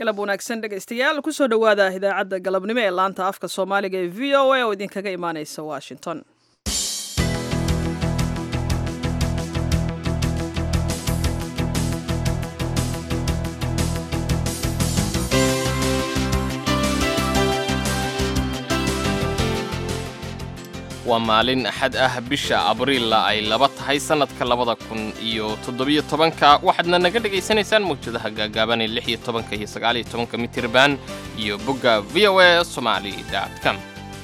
galab wanaagsan dhegaystayaal kusoo dhowaada idaacadda galabnimo ee laanta afka soomaaliga ee v o a oo idinkaga imaaneysa washington waa maalin axad ah bisha abriilla ay laba tahay sannadka labada kun iyo toddobiyo tobanka waxaadna naga dhegaysanaysaan mawjadaha gaagaaban ee lix iyo tobanka iyo sagaaliyo tobanka mitirban iyo bogga v o a somali com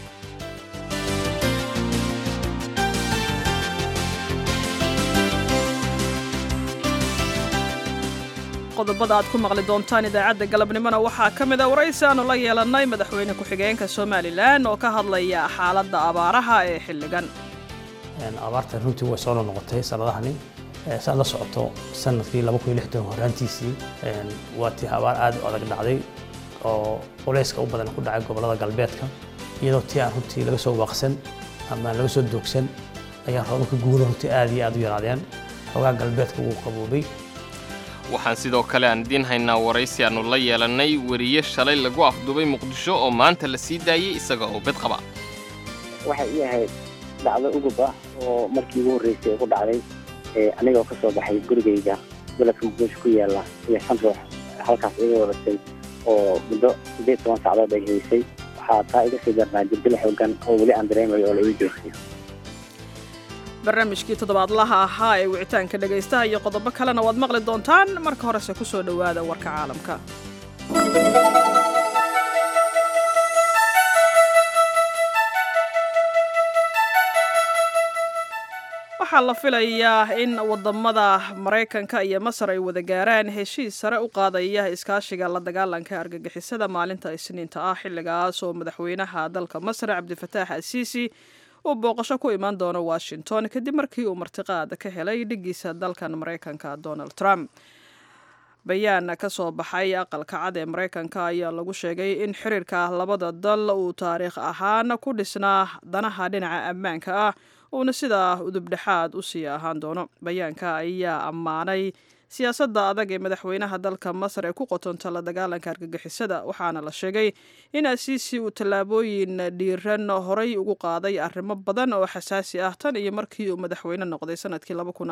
qodobada aad ku maqli doontaan idaacadda galabnimona waxaa ka mid a waraysi aanu la yeelannay madaxweyne ku-xigeenka somalilan oo ka hadlaya xaaladda abaaraha ee xilligan abaarta runtii way soo noqotay sanadahani saad la socoto sanadkii horaantiisii waa tii abaar aad u adag dhacday oo culayska u badan ku dhacay gobollada galbeedka iyadoo tii aan runtii laga soo waaqsan ama laga soo doogsan ayaa roobabka guula runtii aad iyo aad u yaraadeen xoogaa galbeedka wuu qaboobay waxaan sidoo kale aan idiin haynaa waraysi aannu la yeelannay weriye shalay lagu afdubay muqdisho oo maanta la sii daayey isaga oo bed qaba waxay ii ahayd dhacdo ugub ah oo markii ugu horreysay ay ku dhacday anigoo ka soo baxay gurigayga gobolka muqdisho ku yaalla iyo shan ruux halkaas iga wadatay oo muddo siddeed toban sacdood ay haysay waxaa taa iga sii darnaa jirdila xoogan oo weli aan dareemayo oo la ii joogsiyo barnaamijkii toddobaadlaha ahaa ee wicitaanka dhegaystaha iyo qodobo kalena waad maqli doontaan marka horese ku soo dhowaada warka caalamka waxaa la filayaa in wadamada maraykanka iyo masar ay wada gaaraan heshiis sare u qaadaya iskaashiga la dagaalanka argagixisada maalinta isniinta ah xilligaas oo madaxweynaha dalka masar cabdifataax asiisi uu booqasho ku imaan doono washington kadib markii uu martiqaad ka helay dhigiisa dalkan maraykanka donald trump bayaan ka soo baxay aqalka cad ee maraykanka ayaa lagu sheegay in xiriirka labada dal uu taariikh ahaan ku dhisnaa danaha dhinaca ammaanka ah uuna sidaa udubdhexaad u sii ahaan doono bayaanka ayaa ammaanay siyaasadda adag ee madaxweynaha dalka masar ee ku qotonta la dagaalanka argagixisada waxaana la sheegay in asiisi uu tallaabooyin dhiiran horay ugu qaaday arrimo badan oo xasaasi ah tan iyo markii uu madaxweyne noqday sanadkii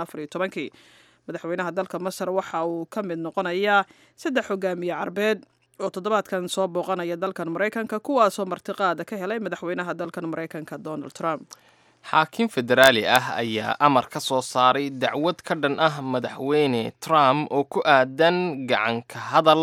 kii madaxweynaha dalka masar waxa uu ka mid noqonayaa saddex hogaamiye carbeed oo toddobaadkan soo booqanaya dalkan maraykanka kuwaasoo martiqaada ka helay madaxweynaha dalkan maraykanka donald trump xaakim federaali ah ayaa amar ka soo saaray dacwad ka dhan ah madaxweyne trump oo ku aadan gacanka hadal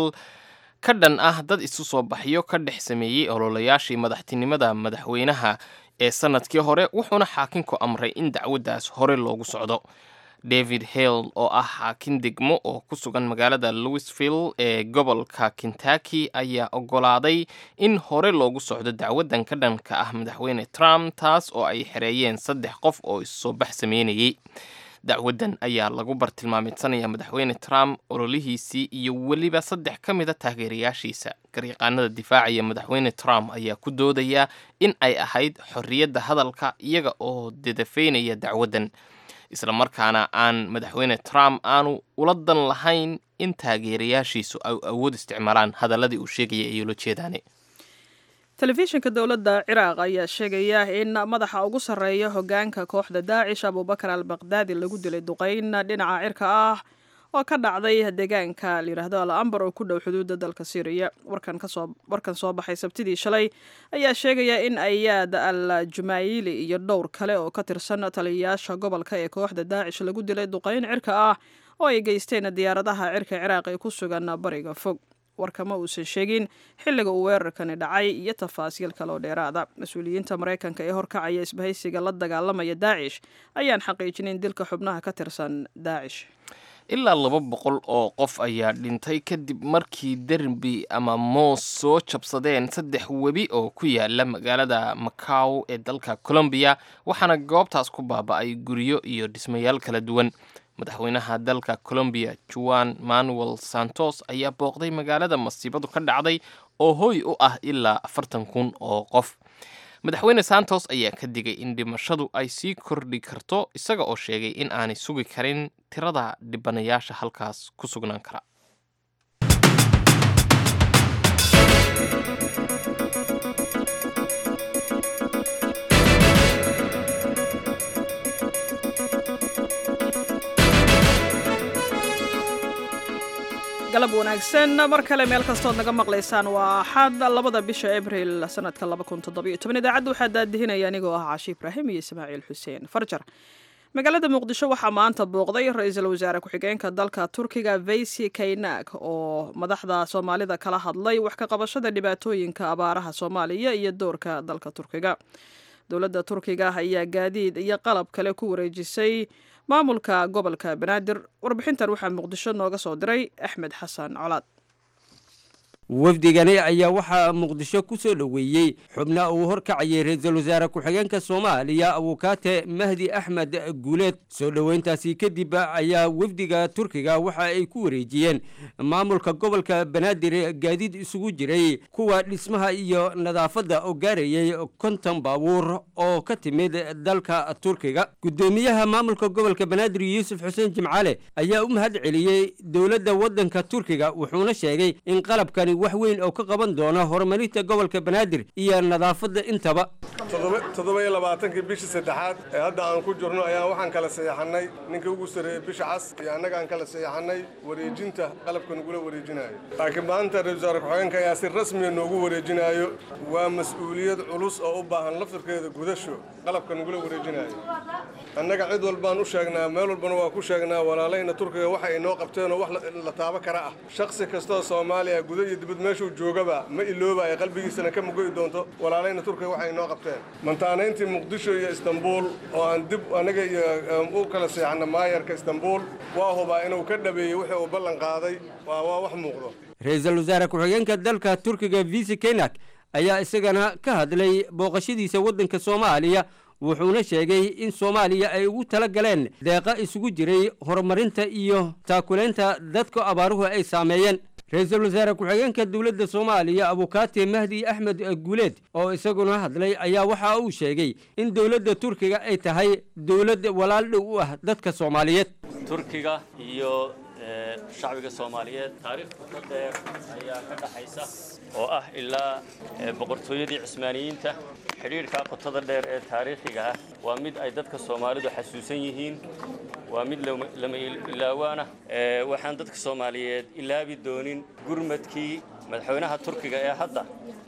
ka dhan ah dad isu soo baxyo ka dhex sameeyey ololayaashii madaxtinimada madaxweynaha ee sannadkii hore wuxuuna xaakinku amray in dacwaddaas hore loogu socdo david hale oo ah xaakin degmo oo ku sugan magaalada louisville ee gobolka kentucky ayaa oggolaaday in hore loogu socdo dacwaddan ka dhanka ah madaxweyne trump taas oo ay xereeyeen saddex qof oo issoo bax sameynayey dacwaddan ayaa lagu bartilmaamidsanaya madaxweyne trump ololihiisii iyo weliba saddex ka mida taageerayaashiisa garyaqaanada difaacaya madaxweyne trump ayaa ku doodaya in ay ahayd xorriyadda hadalka iyaga oo dadafeynaya dacwaddan isla markaana aan madaxweyne trump aanu ula dan lahayn in taageerayaashiisu ay awood isticmaalaan hadalladii uu sheegaya ay ula jeedaane telefishinka dowladda ciraaq ayaa sheegaya in madaxa ugu sarreeya hogaanka kooxda daacish abubakar al baqdaadi lagu dilay duqeyn dhinaca cirka ah oo ka dhacday deegaanka layidhaahdo al ambar oo ku dhow xuduudda dalka syriya warkan soo baxay sabtidii shalay ayaa sheegaya in ayaad al jumaayili iyo dhowr kale oo ka tirsan taliyayaasha gobolka ee kooxda daacish lagu dilay duqeyn cirka ah oo ay geysteen diyaaradaha cirka ciraaq ee ku sugan bariga fog warkama uusan sheegin xilliga uu weerarkani dhacay iyo tafaasiil kaloo dheeraada mas-uuliyiinta maraykanka ee horkacaya isbahaysiga la dagaalamaya daacish ayaan xaqiijinin dilka xubnaha ka tirsan daacish ilaa laba boqol oo qof ayaa dhintay kadib markii derbi ama moos soo jabsadeen saddex webi oo ku yaala magaalada macaw ee dalka colombiya waxaana goobtaas ku baaba'ay guryo iyo dhismayaal kala duwan madaxweynaha dalka colombiya juan manuel santos ayaa booqday magaalada masiibadu ka dhacday oo hooy u ah ilaa afartan kun oo qof madaxweyne santos ayaa ka digay in dhimashadu ay sii kordhi karto isaga oo sheegay in aanay sugi karin tirada dhibanayaasha halkaas ku sugnaan kara galab wanaagsan mar kale meel kastood naga maqlaysaan waa axad labada bisha abril sanadka idaacadda waxaa daadihinaya anigoo ah caashi ibraahim iyo ismaaciil xuseen farjar magaalada muqdisho waxaa maanta booqday ra-iisul wasaare ku-xigeenka dalka turkiga veysi kaynak oo madaxda soomaalida kala hadlay wax ka qabashada dhibaatooyinka abaaraha soomaaliya iyo doorka dalka turkiga dowladda turkiga ayaa gaadiid iyo qalab kale ku wareejisay maamulka gobolka banaadir warbixintan waxaa muqdisho nooga soo diray axmed xasan colaad wafdigani ayaa waxaa muqdisho ku soo dhoweeyey xubna uu horkacayay ra-iisul wasaare ku-xigeenka soomaaliya abukaate mahdi axmed guuleed soo dhoweyntaasi kadib ayaa wafdiga turkiga waxa ay ku wareejiyeen maamulka gobolka banaadir gaadiid isugu jiray kuwa dhismaha iyo nadaafadda oo gaarayay konton baabuur oo ka timid dalka turkiga guddoomiyaha maamulka gobolka banaadir yuusuf xuseen jimcaale ayaa u mahad celiyey dowladda waddanka turkiga wuxuuna sheegay in qalabkani wax weyn oo ka qaban doona horumarinta gobolka banaadir iyo nadaafadda intaba toddoba iyo labaatankii bishii saddexaad ee hadda aan ku jirno ayaan waxaan kala saxeexannay ninka ugu sarreeyey bisha cas iyo annagaan kala saxeexannay wareejinta qalabka nagula wareejinaayo laakiin maanta ra-isul wasaare ku-xigeenka ayaa si rasmiya noogu wareejinaayo waa mas-uuliyad culus oo u baahan laftarkeeda gudasho qalabka nagula wareejinaayo annaga cid walbaan u sheegnaa meel walbana waa ku sheegnaa walaalayna turkiga waxa ay noo qabteenoo wax la taabo kara ah shakhsi kastoo soomaaliya guda iyo dibad meeshuu joogaba ma ilooba ay qalbigiisana ka mugoyi doonto walaalayna turkiga waxa ay noo qabteen mantaanayntii muqdisho iyo istanbuul oo aan dib anaga iyo u kala seexanna maayarka istanbuul waa hubaa inuu ka dhabeeyey wixii uu ballan qaaday waa waa wax muuqdo ra-iisul wasaare ku-xigeenka dalka turkiga visi kenak ayaa isagana ka hadlay booqashadiisa waddanka soomaaliya wuxuuna sheegay in soomaaliya ay ugu tala galeen deeqa isugu jiray horumarinta iyo taakulaynta dadka abaaruhu ay saameeyeen ra-iisul wasaare ku-xigeenka dowladda soomaaliya abukaate mahdi axmed guuleed oo isaguna hadlay ayaa waxa uu sheegay in dowladda turkiga ay tahay dowlad walaal dhow u ah dadka soomaaliyeed turkiga iyo shacbiga soomaaliyeed taariikh qoto dheer ayaa ka dhaxaysa oo ah ilaa boqortooyadii cismaaniyiinta xidhiidhka qotada dheer ee taariikhiga ah waa mid ay dadka soomaalidu xasuusan yihiin waa mid lama ilaawaana waxaan dadka soomaaliyeed ilaabi doonin gurmadkii madaxweynaha turkiga ee hadda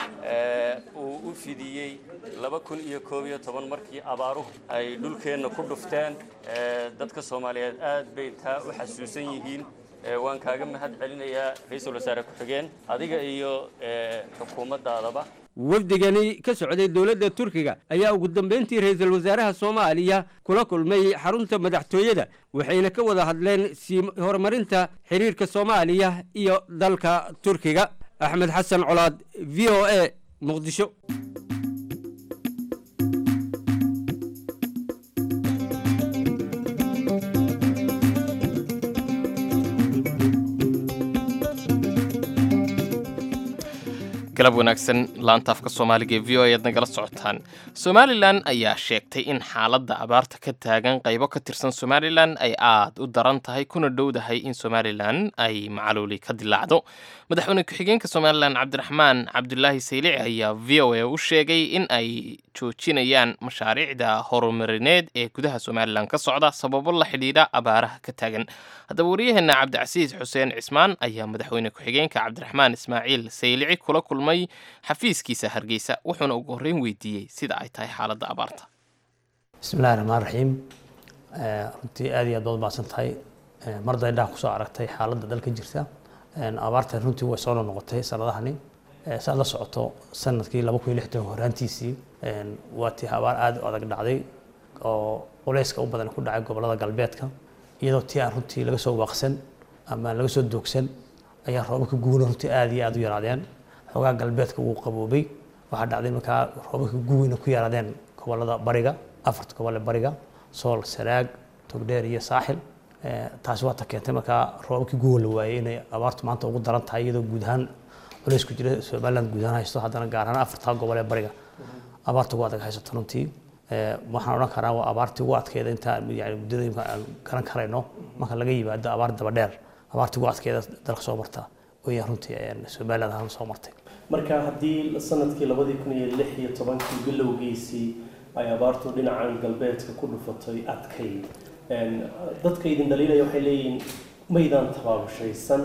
uu u fidiyey laba kun iyo koob iyo toban markii abaaruhu ay dhulkeenna ku dhufteen dadka soomaaliyeed aad bay taa u xasuusan yihiin waan kaaga mahad celinayaa ra-iisul wasaare ku-xigeen adiga iyo xukuumaddaadaba wafdigani ka socday dowladda turkiga ayaa ugu dambeyntii ra-iisul wasaaraha soomaaliya kula kulmay xarunta madaxtooyada waxayna ka wada hadleen sii horumarinta xiriirka soomaaliya iyo dalka turkiga axmed xasan colaad v o a muqdisho galab wanaagsan laantaafka soomaaliga ee v o ayaad nagala socotaan somalilan ayaa sheegtay in xaaladda abaarta ka taagan qaybo ka tirsan somalilan ay aad u daran tahay kuna dhowdahay in somalilan ay macaluuli ka dilaacdo madaxweyne ku-xigeenka somalilan cabdiraxmaan cabdulaahi saylici ayaa v o a u sheegay in ay joojinayaan mashaariicda horumarineed ee gudaha somalilan ka socda sababo la xidhiidha abaaraha ka taagan haddaba waryaheena cabdicasiis xuseen cismaan ayaa madaxweyne ku-xigeenka cabdiraxmaan ismaaciil saylici kula kulmay xafiiskiisa hargeysa wuxuuna ugu horreyn weydiiyey sida ay tahay xaaladda abaarta bismillahi raxmaan raxiim runtii aad iyo aad baad mahadsan tahay marda indhaha kusoo aragtay xaaladda dalka jirta abaartan runtii way soo noqotay sanadahani saad la socoto sanadkii laba kun iyo lixdan horaantiisii waa tii abaar aad u adag dhacday oo culeyska u badan ku dhacay gobolada galbeedka iyadoo tii aan runtii laga soo waaqsan ama laga soo doogsan ayaa roobabka guuna runtii aad iyo aad u yaraadeen xoogaa galbeedka wuu qaboobay waxaa dhacday markaa roobabka guweyna ku yaraadeen gobolada bariga afarta gobole bariga sool saraag togdheer iyo saaxil taasi waa ta keentay markaa roobabkii guwa la waayey inay abaartu maanta ugu daran tahay iyadoo guud ahaan culays ku jira somaliland guud ahaan haysto haddana gaar ahaan afartaa gobol ee bariga abaarta ugu adag haysato runtii waxaan odhan karaa waa abaartii ugu adkeeda inta yani muddada imka aan garan karayno marka laga yimaado abaar daba dheer abaartii ugu adkeeda dalka soo marta wayaan runtii somaliland ahaan soo martay marka haddii sanadkii labadii kun iyo lix iyo tobankii bilowgiisii ay abaartu dhinacan galbeedka ku dhufatay adkayd dadka idin dhaliilaya waxay leeyihiin maydaan tabaabushaysan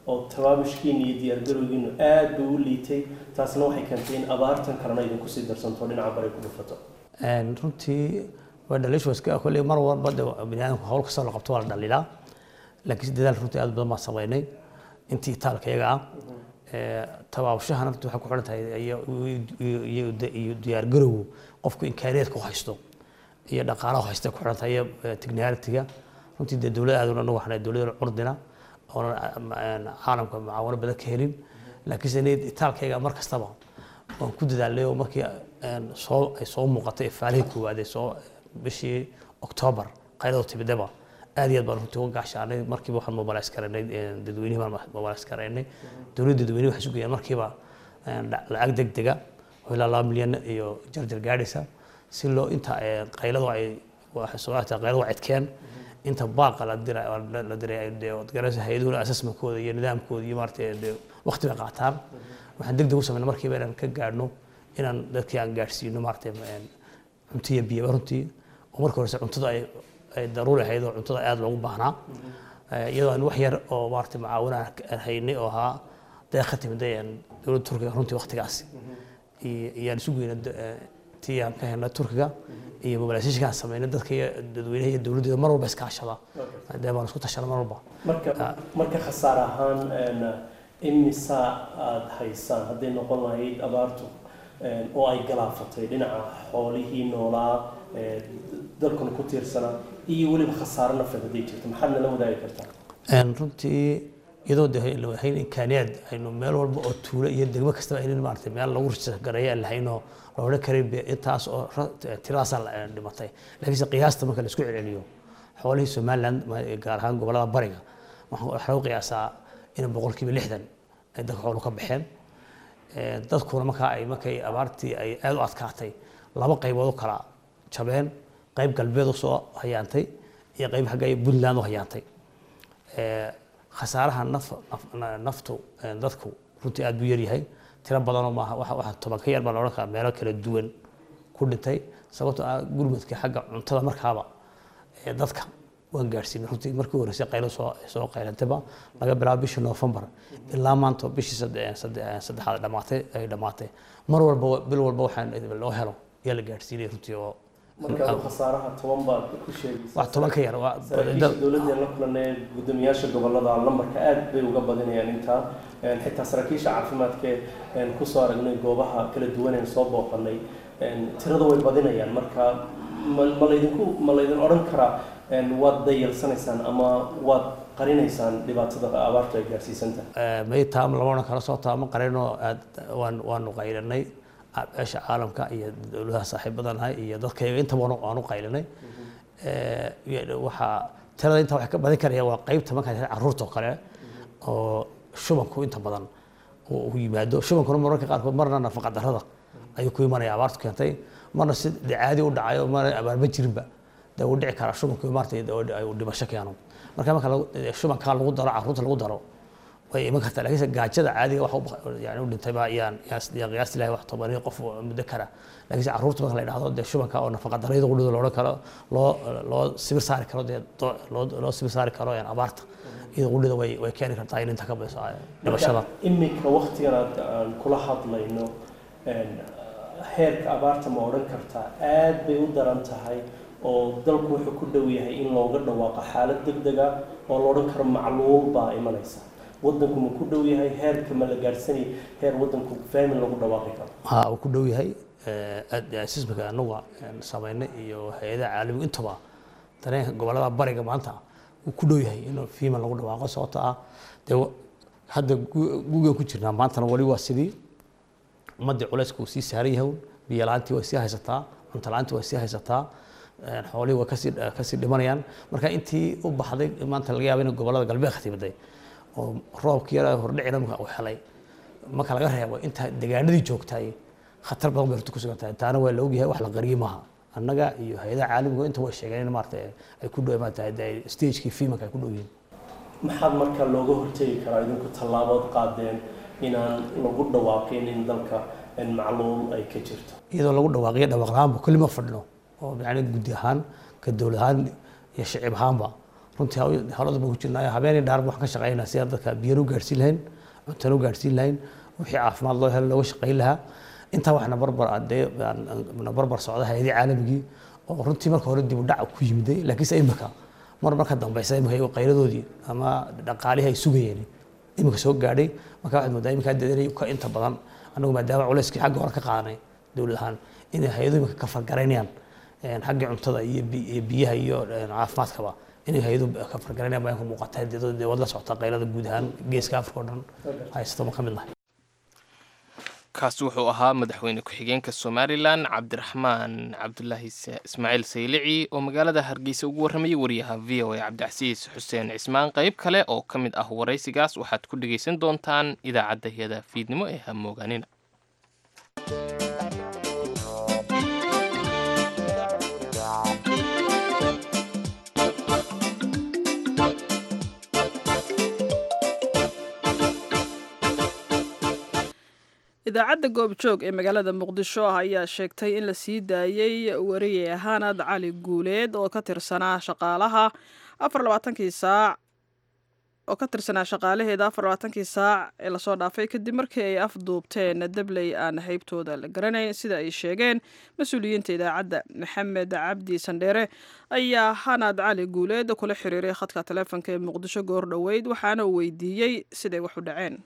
oo tabaabishkiina iyo diyaargarowgiinu aad buu u liitay taasna waxay keentay in abaartan kalena idinku sii darsanto dhinaca bari ku dhufato runtii waa dhaliishu iska kolley mar walba de biniaadamku hawl kastoo la qabto waa la dhaliilaa laakiin dadaal runtii aad badan baan samaynay intii taalka iyaga ah tabaabashahana runtii waxay ku xidhan tahay iyo diyaargarowgu qofku imkaaniyaadka u haysto iyo dhaqaalaha haysta ku xidhan tahay iyo technicality-ga runtii dee dowlad aad anagu waxna dowladda curdina oonan caalamka macaawano badan ka helin laakiinse inay taalkayga mar kastaba waan ku dadaalnay oo markii soo ay soo muuqatay ifaalihii koowaad ee soo bishii oktoobar qaylado timidaba aad iyo aad baan runtii uga gaashaanay markiiba waxaan mobilays karaynay dadweynihii baan mobilays karaynay dowladda dadweynihi waxay sugayaan markiiba lacag deg dega oo ilaa laba milyan iyo jarjar gaadhaysa si loo inta qayladu ay soo qayladu cidkeen inta baaqa la diray la diray garaysa hay-aduhuna assessmentkooda iyo nidaamkooda iyo maaragtay waqti bay qaataan waxaan deg deg u sameynay markiiba inaan ka gaadhno inaan dadkii aan gaadhsiino maaragtay cunto iyo biyaba runtii oo marka horese cuntada ay ay daruuri ahayd oo cuntada aad loogu baahnaa iyadoo aan wax yar oo maaragtay macaawina aan haynay oo ahaa deeq ka timid dowladda turkiga runtii waqtigaasi iyaan isu geyna tii aan ka helnay turkiga iyo mobilisation aan sameynay dadka iyo dadweynaha iyo dowladdeeda mar walba iskaashada dee baan isku tashana mar walba marka marka khasaare ahaan imisa aada haysaan hadday noqon lahayd abaartu oo ay galaafatay dhinaca xoolihii noolaa dalkuna ku tiirsanaa iyo weliba khasaare nafeed hadday jirto maxaad nala wadaagi kartaa runtii iyadoo de lahayn imkaaniyaad aynu meel walba oo tuulo iyo degmo kastaba aynan maaragtay meel lagu gareeya aan lahaynoo la odhan karin intaas oo tiradaasaa dhimatay laakiinse qiyaasta marka la isku celceliyo xoolihii somaliland gaar ahaan gobollada bariga waxaa lagu qiyaasaa in boqolkiiba lixdan ay dadka xoolu ka baxeen dadkuna markaa ay markay abaartii ay aad u adkaatay laba qaybood u kala jabeen qayb galbeed u soo hayaantay iyo qayb xagga puntland u hayaantay khasaaraha naftu dadku runtii aad buu yaryahay tiro badanoo maaha waxa toban ka yar baa la odhan karaa meelo kala duwan ku dhintay sababtoo ah gurmadka xagga cuntada markaaba dadka waan gaadhsiinay runtii markii horeysay qaylo soo soo qaylantayba laga bilaabo bishii noofembar ilaa maanta bishii saddexaad dhamaatay ay dhamaatay mar walba bil walba waxaan loo helo yaa la gaadhsiinay runtii oo marka khasaaraha toban baad ku sheegaysaa wax toban ka yar waa dowladda la kulanay guddoomiyaasha gobolada lambarka aad bay uga badinayaan intaa xitaa saraakiisha caafimaadka kusoo aragnay goobaha kala duwan ee soo booqanay tirada way badinayaan marka ma laydinku ma laydin odhan karaa waad dayalsanaysaan ama waad qarinaysaan dhibaatada abaartu ay gaarsiisantahay may taam lama odhan karo soo taamo qarinoo aad waan waanu qaylinay beesha caalamka iyo dowladaha saaxiibadanahay iyo dadkayga intaba waanu qaylinay waxaa tirada inta wax ka badin karaya waa qaybta markaa carruurta oo kale oo shubanku inta badan uu yimaado shubankuna mararka qaarkood marna nafaqa darrada ayuu ku imanaya abaartu keentay marna si caadi u dhacayo marna abaarma jirinba dee uu dhici karaa shubanku maartay uu dhimasho keeno marka marka shubankaa lagu daro carruurta lagu daro way iman kartaa laakiinse gaajada caadiga wax yani u dhintay baa yaan yaan qiyaasti lahay wax tobaniyo qof muddo kara laakiinse carruurta marka la yidhahdo dee shubanka oo nafaqa darrayada qudhida loodhan karo loo loo sibir saari karo dee loo loo sibir saari karo yani abaarta iyada qudhida way way keeni kartaa in inta ka bayso dhimashada iminka waktigan aad aan kula hadlayno heerka abaarta ma odhan kartaa aad bay u daran tahay oo dalku wuxuu ku dhow yahay in looga dhawaaqo xaalad degdega oo la odhan karo macluul baa imanaysa wadanku ma ku dhow yahay heerka ma la gaadhsanay heer wadanku faamin lagu dhawaaqi karo ha uu ku dhow yahay sismika anaga samaynay iyo hay-adaha caalamiga intaba dareenka gobolada bariga maanta uu ku dhow yahay in fiiman lagu dhawaaqo sababta ah dee hadda gugan ku jirnaa maantana wali waa sidii ummadii culayska uu sii saaran yahay biyo la-aantii way sii haysataa cunto la-aantii way sii haysataa xoolihii way kasii kasii dhimanayaan marka intii u baxday maanta laga yaaba in gobolada galbeedka timiday oo roobkii yara hordhicina uu helay marka laga reebo inta deegaanadii joogtay khatar badan bay runta ku sugan tahay taana waa la ogyahay wax la qariyey maaha annaga iyo hay-adaha caalamiga inta way sheegeen in maarata ay ku dhow maarata stagekii fiimanka ay ku dhow yihiin maxaad marka looga hortegi karaa idinku tallaabood qaadeen inaan lagu dhawaaqin in dalka macluul ay ka jirto iyadoo lagu dhawaaqiyo dhawaaq la-aanba kulli ma fadhino oo yani guddi ahaan ka dowlad ahaan iyo shicib ahaanba runtii hawlada baan ku jirnaayo habeenii dhaarba waxaan ka shaqeynaa si aan dadka biyana u gaarsiin lahayn cuntana u gaarsiin lahayn wixii caafimaad loo helo looga shaqeyn lahaa intaa waxna barbar adee na barbar socda hay-adii caalamigii oo runtii marka hore dib u dhac ku yimiday laakiinse imika mar marka dambeysa imika qayladoodii ama dhaqaalihii ay sugayeen imika soo gaadhay marka waxaad moodaa imika hadda inay ka inta badan annagu maadaama culeyskii xagga hore ka qaadanay dowlad ahaan inay hay-adu imika ka fargaraynayaan xaggii cuntada iyo biyaha iyo caafimaadkaba inay hay-adu ka fargaraynayaan baa ka muuqata dee wad la socota qaylada guud ahaan geeska afrika oo dhan haysto ma ka mid nahay kaasi wuxuu ahaa madaxweyne ku-xigeenka somalilan cabdiraxmaan cabdulaahi ismaaciil saylici oo magaalada hargeysa ugu warramayay wariyaha v o a cabdicasiis xuseen cismaan qayb kale oo ka mid ah waraysigaas waxaad ku dhegaysan doontaan idaacadda hiyada fiidnimo ee hamoogaanina idaacadda goobjoog ee magaalada muqdisho ah ayaa sheegtay in la sii daayey wariye hanad cali guuleed oo ka tirsanaa shaqaalaha afarlabaatankii saac oo ka tirsanaa shaqaalaheeda afar labaatankii saac ee lasoo dhaafay kadib markii ay afduubteen dabley aan haybtooda la garanayn sida ay sheegeen mas-uuliyiinta idaacadda maxamed cabdi sandheere ayaa hanad cali guuleed kula xiriiray khadka taleefonka ee muqdisho goor dhoweyd waxaana uu weydiiyey siday wax u dhaceen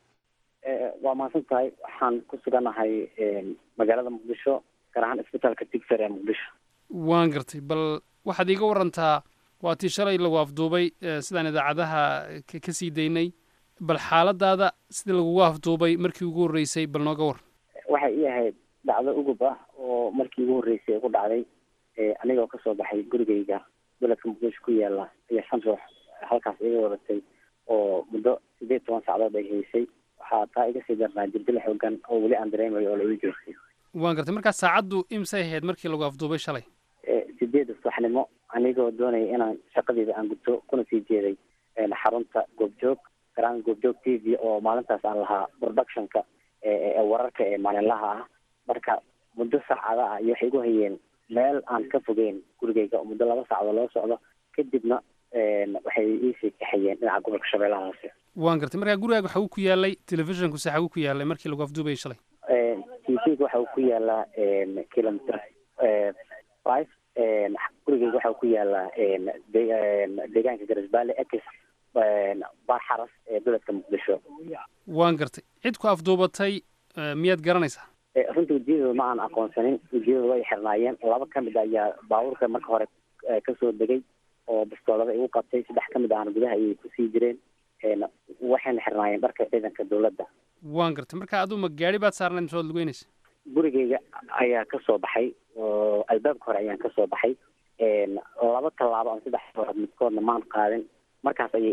waa mahadsan tahay waxaan ku suganahay magaalada muqdisho gaar ahaan isbitaalka digser ee muqdisho waan gartay bal waxaad iiga warantaa waa tii shalay lagu afduubay sidaan idaacadaha ka sii daynay bal xaaladaada sidii lagugu afduubay markii ugu horreysay bal nooga war waxay ii ahayd dhacdo ugub ah oo markii ugu horreysay ku dhacday anigoo kasoo baxay gurigayga beledka muqdisho ku yaala ayaa shan ruux halkaas iga wadatay oo muddo sideed toban sacdood ay haysay waxaa taa iga sii darnaa jirdila xoogan oo weli aan dareemayo oo la ii joogtay waan gartay markaa saacaddu imsay ahayd markii lagu afduubay shalay sideeda subaxnimo anigoo doonaya inaan shaqadeeda aan gudto kuna sii jeeday xarunta goobjoog garaan goobjoog t v oo maalintaas aan lahaa productionka ee wararka ee maalinlaha ah marka muddo saacada ah iyo waxay igu hayeen meel aan ka fogeyn gurigayga oo muddo laba saacdood loo socdo kadibna waxay iisii kaxayeen dhinaca gobolka shabeellaha hoose waan gartay markaa gurigaaga waxa uu ku yaalay telefishinku se xaguu ku yaalay markii lagu afduubayay shalay t v-ga waxa uu ku yaalaa kilometer five gurigeyga waxa uu ku yaalaa deegaanka garisbaale ex baar xaras ee beledka muqdisho waan gartay cid ku afduubatay miyaad garanaysaa runtii wejiyadooda ma aan aqoonsanin wejiyadooda way xirnaayeen laba ka mid ayaa baabuurka marka hore kasoo degay oo bastoolada igu qabtay saddex ka mid ahna gudaha ayay kusii jireen waxayna xirnaayeen dharka ciidanka dowladda waan gartay marka aduu ma gaari baad saarnayd mise waad lugeynaysa gurigeyga ayaa kasoo baxay oo albaabka hore ayaan kasoo baxay laba tallaabo ama saddex hore midkoodna maan qaadin markaas ayay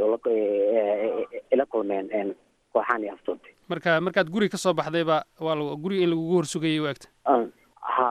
ila kulmeen kooxaan iyo aftoobtay marka markaad guriga kasoo baxdayba waa l guriga in lagugu horsugayay u egta ha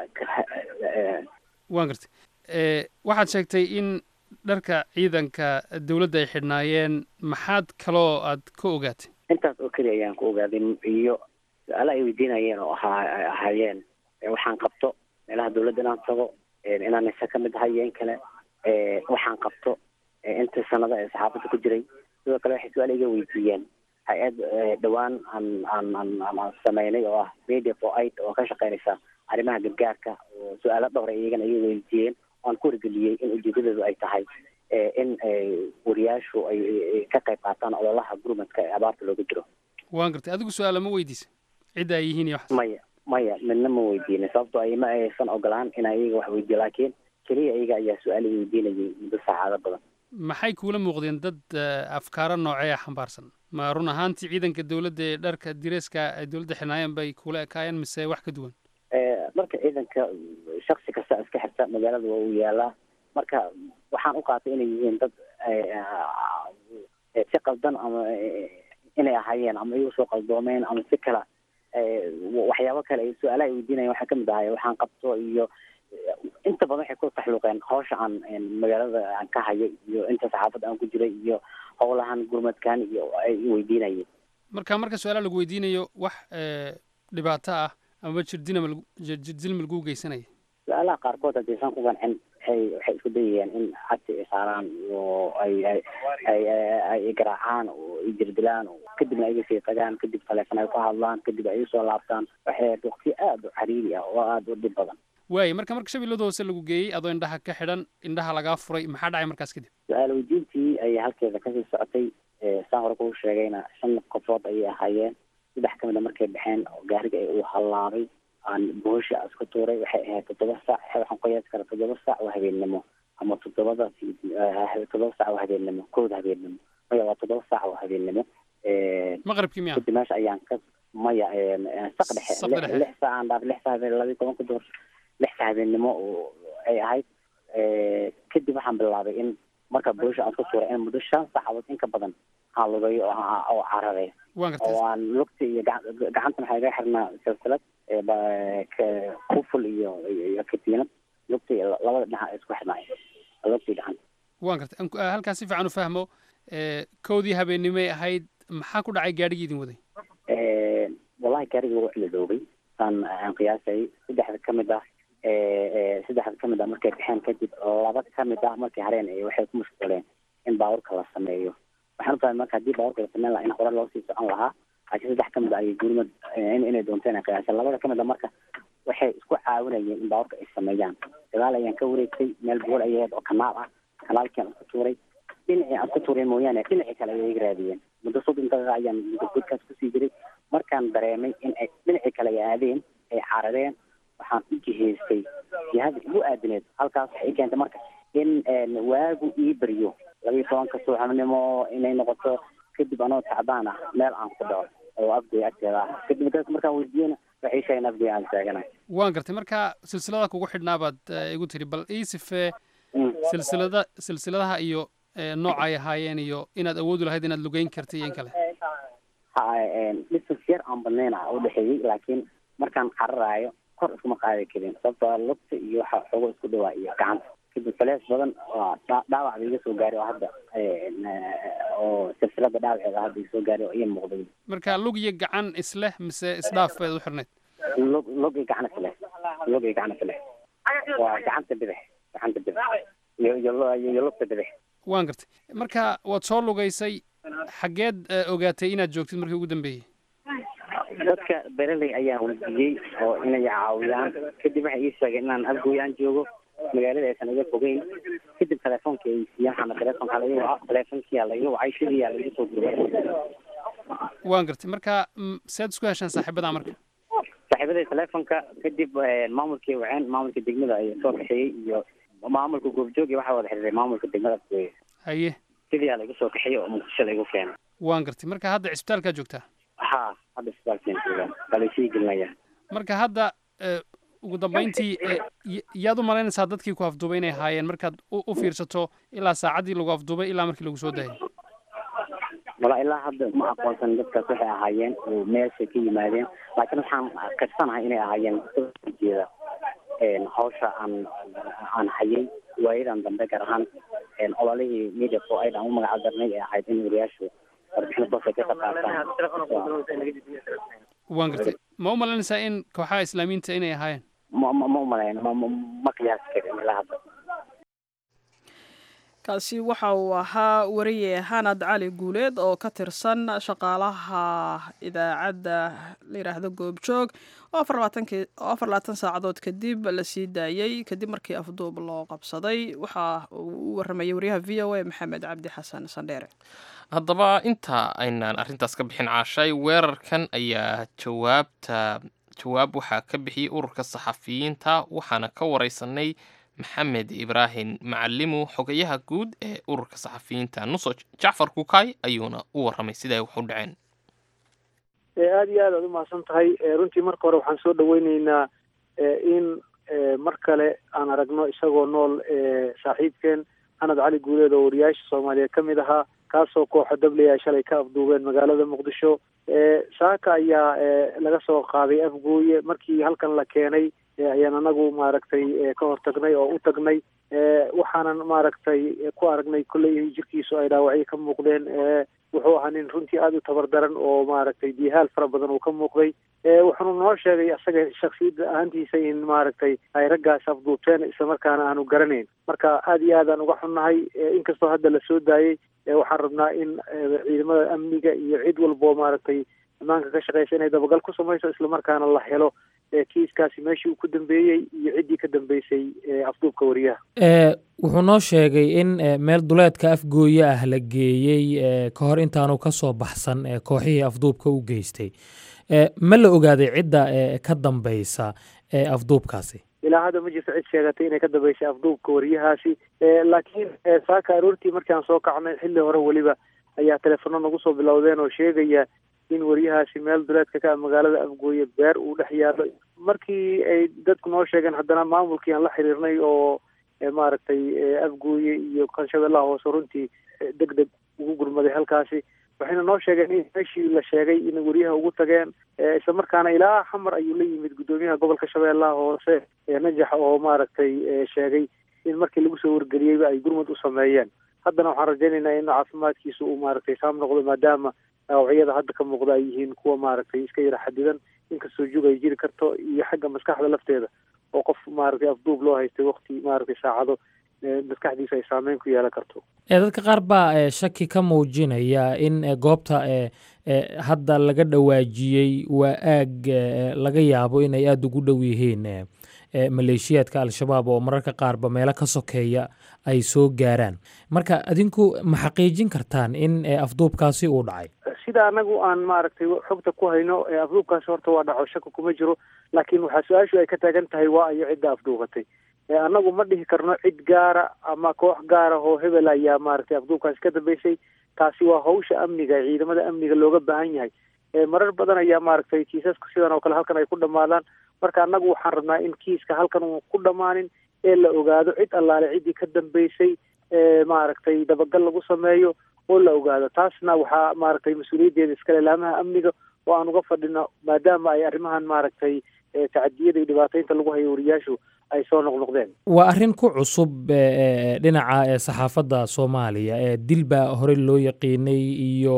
waan gartay waxaad sheegtay in dharka ciidanka dowladda ay xidhnaayeen maxaad kaloo aad ka ogaatay intaas oo keliya ayaan ku ogaaday iyo su-aala ay weydiinayeen oo ahaa ahaayeen waxaan qabto meelaha dowladda inaan tago inaan isa ka mid ahay iyo in kale waxaan qabto inta sanada ee saxaafadda ku jiray sidoo kale waxay su-aal iga weydiiyeen hay-ad dhowaan aan aan aan aan sameynay oo ah media for aid oo ka shaqeynaysa arrimaha gargaarka oo su-aalo dhowr ay iyagana iga weydiiyeen aan ku wargeliyey in ujeedadeedu ay tahay in wariyaashu ay ka qayb qaataan ololaha gurmadka ee abaarta looga jiro waan gartay adigu su-aala ma weydiisa cidda ay yihiin iyo waxaas maya maya midna ma weydiinin sababtoo ay ma aysan ogolaan inaan iyaga wax weydiiyo laakiin keliya iyaga ayaa su-aal i weydiinayay muddo saacado badan maxay kuula muuqdeen dad afkaaro noocee ah xambaarsan ma run ahaantii ciidanka dowladda ee dharka direeska ay dowladda xirnaayeen bay kuula ekaayeen mise wax ka duwan marka ciidanka shaksi kasta iska xirta magaalada waa uu yaalaa marka waxaan u qaatay inay yihiin dad si qaldan ama inay ahaayeen ama igu soo qaldoomeen ama si kala waxyaabo kale ay su-aalaha ay weydiinayan waxaa kamid ahay waxaan qabto iyo inta badan waxay ku taxluuqeen hawsha aan magaalada aan ka hayo iyo inta saxaafadda aan ku jiray iyo howlahan gurmadkan iyo ay weydiinayeen marka marka su-aalaha lagu weydiinayo wax dhibaato ah amaba jirdinama jirdilma lagu geysanaya su-aalaha qaarkood haddaysan ku qancin waxay waxay isku dayayaan in cagti ay saaraan oo ay ay ay ay garaacaan oo ay jirdilaan oo kadibna ay sii tagaan kadib taleefon ay ku hadlaan kadib ay usoo laabtaan waxay ahayd waqti aada u cariiri ah oo aada u dhib badan waaye marka marka shabeellada hoose lagu geeyey adoo indhaha ka xidhan indhaha lagaa furay maxaa dhacay markaas kadib su-aal weydiintii ayay halkeeda kasii socotay saan hore kuu sheegayna shan qofood ayay ahaayeen saddex ka mid a markay baxeen oo gaariga uu hallaabay aan boosha isku tuuray waxay ahayd toddoba saac waxaan qiyaasi karaa toddoba saac oo habeennimo ama toddobada toddoba saac oo habeennimo kooda habeennimo maya waa toddoba saac oo habeennimo maqribkii miya kadib meesha ayaan ka maya saq dhexe lix saac aan dhaaf lix saac habeen labiyi tobanka duhur lix saac habeennimo oo ay ahayd kadib waxaan bilaabay in marka boosha aan isku tuuray in muddo shan saacadood in ka badan aan lugayo oo cararay oo aan lugta iyo gacanta maxaa iga xirnaa silsilad kuful iyo iyo katiinad lugta iyo labada dhinac isku xirnaay lugta iyo gacanta waan gartay halkaas si fiican u fahmo kowdii habeennimay ahayd maxaa ku dhacay gaadhigii idin waday wallahi gaarigii wuu ciladoobay saan aan qiyaasayay saddexda ka mid ah saddexda ka mid ah markay baxeen kadib laba ka mid ah markay hareen waxay ku mashquuleen in baaburka la sameeyo waxaan u fahmay marka haddii baaburka la sameyn lahaa in hore loo sii socon lahaa laakiin saddex ka mid ah ayay gurmad inay doonteen qiyaaseen labada ka mid ah marka waxay isku caawinayeen in baaburka ay sameeyaan gadaal ayaan ka wareegtay meel buur ayay ahayd oo kanaal ah kanaalkii aan isku tuuray dhinacii aan isku tuuray mooyaane dhinacii kale ayay iga raadiyeen muddo soddon daqiiqa ayaan godkaas kusii jiray markaan dareemay in ay dhinacii kale ay aadeen ay caradeen waxaan u jihaystay jihada igu aadineed halkaas waxay i keentay marka in waagu ii baryo labiiyo tobanka subaxnimo inay noqoto kadib anoo tacbaan ah meel aan ku dhaco oo afgoy agteeda ah kadib dadka markaan weydiiyena waxay sheegeen afgoy aan taaganahay waan gartay marka silsilada kugu xidhnaa baad igu tiri bal ii sifee silsilada silsiladaha iyo nooca ay ahaayeen iyo inaad awoodi lahayd inaad lugeyn kartay iyo in kale ha distance yar aan badnayn ah u dhexeeyey laakiin markaan cararaayo kor iskuma qaadi karin sababtoo lugta iyo waxa xogo isku dhawaa iyo gacanta kadib falees badan waa dhaawac ba iga soo gaaray oo hadda oo silsilada dhaawaceeda hadda iga soo gaaray oo ii muuqday marka lug iyo gacan isleh mise isdhaaf baad u xirnayd lug lug iyo gacan isleh lug iyo gacan isleh waa gacanta bidix gacanta bidix iyo iyo iyo lugta bidix waan gartay marka waad soo lugaysay xaggeed ogaatay inaad joogtid markii ugu dambeeyey dadka bereley ayaan weydiiyey oo inay caawiyaan kadib waxay ii sheegeen inaan afgooyaan joogo magaalada aysan iga fogeyn kadib telefoonka ay siiyaan xana telefoonka laga waca telefoonkiyaa laga wacay sidiiyaa laga soo guriyay waan gartay marka sead isku heshaan saaxiibada marka saaxiibaday telefoonka kadib maamulkii waceen maamulka degmada ayaa soo kaxeeyey iyo maamulka goobjoogi waxaa wada xiriiray maamulka degmada afgooye haye sidiiyaa laga soo kaxeeyey oo muqdisho lagu keenay waan gartay marka hadda cisbitaalkaa joogtaa ha hadda isbitaalkeen joogaa balisii gelinaya marka hadda ugu dambeyntii yaad u malaynaysaa dadkii ku afduubay inay ahaayeen markaad u fiirsato ilaa saacaddii lagu afduubay ilaa markii lagu soo daayay wala ilaa hadda ma aqoonsan dadkaas waxay ahaayeen oo meeshay ka yimaadeen laakiin waxaan karsanahay inay ahaayeen jeeda hawsha aan aan hayay waayadan dambe gaar ahaan ololihii media for aid aan u magaca darnay ee ahayd in wariyaashu warbixino toos ay ka qaqaataan waan gartay ma u malaynaysaa in kooxaha islaamiyiinta inay ahaayeen ma ma ma umalayn ma ma qiyaasi karin ilaa hadda kaasi waxa uu ahaa wariye hanad cali guuleed oo ka tirsan shaqaalaha idaacadda la yidhaahdo goobjoog oo afar labaatan saacadood kadib la sii daayey kadib markii afduub loo qabsaday waxa uu u waramayay wariyaha v o a maxamed cabdi xasan sandheere haddaba inta aynaan arrintaas ka bixin caashay weerarkan ayaa jawaabta jawaab waxaa ka bixiyey ururka saxafiyiinta waxaana ka wareysanay maxamed ibraahim macalimu xogayaha guud ee ururka saxafiyiinta nuso jacfar kukay ayuuna u waramay siday wax u dhaceen aada iyo aad aad umahadsan tahay runtii marka hore waxaan soo dhaweyneynaa in mar kale aan aragno isagoo nool saaxiibkeen xanad cali guuleed oo wariyaasha soomaaliyeed ka mid ahaa kaasoo kooxa dabley ay shalay ka afduubeen magaalada muqdisho saaka ayaa laga soo qaaday afgooye markii halkan la keenay ayaan anagu maaragtay ka hortagnay oo u tagnay waxaanan maaragtay ku aragnay kolley jirkiisu ay dhaawacyo ka muuqdeen wuxuu ahaa nin runtii aada u tabar daran oo maaragtay dihaal fara badan uu ka muuqday wuxuunu noo sheegay asaga shaksiyadda ahaantiisa in maaragtay ay raggaas afduubteen islamarkaana aanu garanayn marka aada iyo aadaan uga xunnahay inkastoo hadda la soo daayey waxaan rabnaa in ciidamada amniga iyo cid walboo maaragtay ammaanka ka shaqeysa inay dabagal ku samayso islamarkaana la helo kiiskaasi meeshii uu ku dambeeyey iyo ciddii ka dambeysay afduubka wariyaha wuxuu noo sheegay in meel duleedka afgooye ah la geeyey ka hor intaanu ka soo baxsan kooxihii afduubka u geystay ma la ogaaday cidda ka dambeysa afduubkaasi ilaa hadda ma jirto cid sheegatay inay ka dambeysay afduubka wariyahaasi laakiin saaka aroortii markaan soo kacnay xilli hore weliba ayaa telefono nagu soo bilowdeen oo sheegaya in wariyahaasi meel duleedka ka ah magaalada afgooye beer uu dhex yaalo markii ay dadku noo sheegeen haddana maamulkii aan la xiriirnay oo maaragtay afgooye iyo kanshabeellaha hoose runtii deg deg ugu gurmaday halkaasi waxayna noo sheegeen in meeshii la sheegay in wariyaha ugu tageen islamarkaana ilaa xamar ayuu la yimid guddoomiyaha gobolka shabeellaha hoose najax oo maaragtay sheegay in markii lagu soo wargeliyeyba ay gurmad u sameeyeen haddana waxaan rajaynaynaa in caafimaadkiisa uu maaragtay saam noqdo maadaama dhaawacyada hadda ka muuqda ay yihiin kuwa maaragtay iska yara xadidan inkastoo jug ay jiri karto iyo xagga maskaxda lafteeda oo qof maaragtay afduub loo haystay wakti maaragtay saacado maskaxdiisa ay saameyn ku yeelan karto dadka qaar baa shaki ka muujinaya in goobta hadda laga dhawaajiyey waa aag laga yaabo inay aada ugu dhow yihiin maleeshiyaadka al-shabaab oo mararka qaarba meelo ka sokeeya ay soo gaaraan marka adinku ma xaqiijin kartaan in afduubkaasi uu dhacay sida anagu aan maaragtay xogta ku hayno afduubkaasi horta waa dhaco shaka kuma jiro laakiin waxaa su-aashu ay ka taagan tahay waa ayo cidda afduubatay annagu ma dhihi karno cid gaara ama koox gaara oo hebel ayaa maaragtay afduubkaasi ka dambeysay taasi waa hawsha amniga ciidamada amniga looga baahan yahay marar badan ayaa maaragtay kiisaska sidan oo kale halkan ay ku dhammaadaan marka annagu waxaan rabnaa in kiiska halkan uu ku dhammaanin ee la ogaado cid allaale ciddii ka dambeysay maaragtay dabagal lagu sameeyo oo la ogaado taasna waxaa maaragtay mas-uuliyaddeeda iskale laamaha amniga oo aan uga fadhino maadaama ay arrimahan maaragtay tacadiyada iyo dhibaataynta lagu hayo wariyaashu ay soo noqnoqdeen waa arrin ku cusub dhinaca saxaafadda soomaaliya dil baa horey loo yaqiinay iyo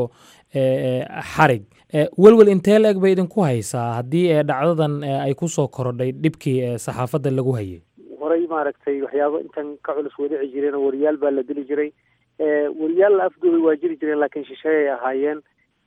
xarig welwel intee la eg bay idinku haysaa haddii dhacdadan ay ku soo korodhay dhibkii saxaafadda lagu hayay horey maaragtay waxyaabo intan ka culus wadici jireen oo wariyaal baa la dili jiray wariyaal la afduubay waa jiri jireen laakiin shisheeyay ahaayeen